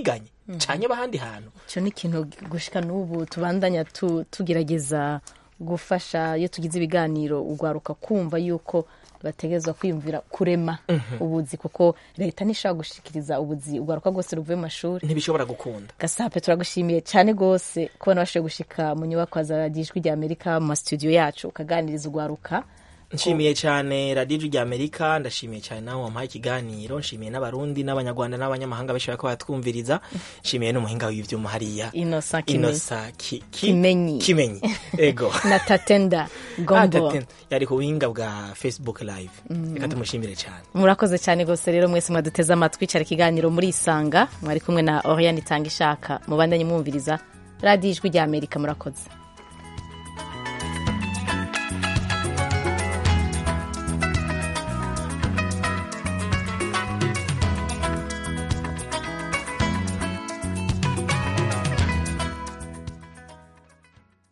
canke bahandi hantu icyo ni ikintu gushika n'ubu tubandanya tu- tugerageza gufasha iyo tugize ibiganiro ugwaruka kumva yuko bategerezwa kwiyumvira kurema Mhm. ubuzi kuko leta ntishobora gushikiriza ubuzi ugwaruka rwose ruvuye mu mashuri ntibishobora gukunda gasape turagushimiye cyane rwose kubona washoboye gushika mu nyubako za radiyo ijwi rya amerika mu masitudiyo yacu ukaganiriza ugwaruka nshimiye cyane radiyo ijwi rya amerika ndashimiye cyane nawe wampaye ikiganiro nshimiye n'abarundi n'abanyarwanda n'abanyamahanga benshi bariko batwumviriza nshimiye n'umuhinga w'ivyuma hariya Innocent Kimenyi. Innocent Ki- Ki- Kimenyi. kimenyi ego na tatenda Ah, gombo Taten, yari ku buhinga bwa facebook live Mm. reka tumushimire cyane murakoze cyane rwose rero mwese mwaduteze amatwi cyari ikiganiro muri isanga mwari kumwe na oriane itanga ishaka mubandanye mwumviriza radiyo ijwi rya amerika murakoze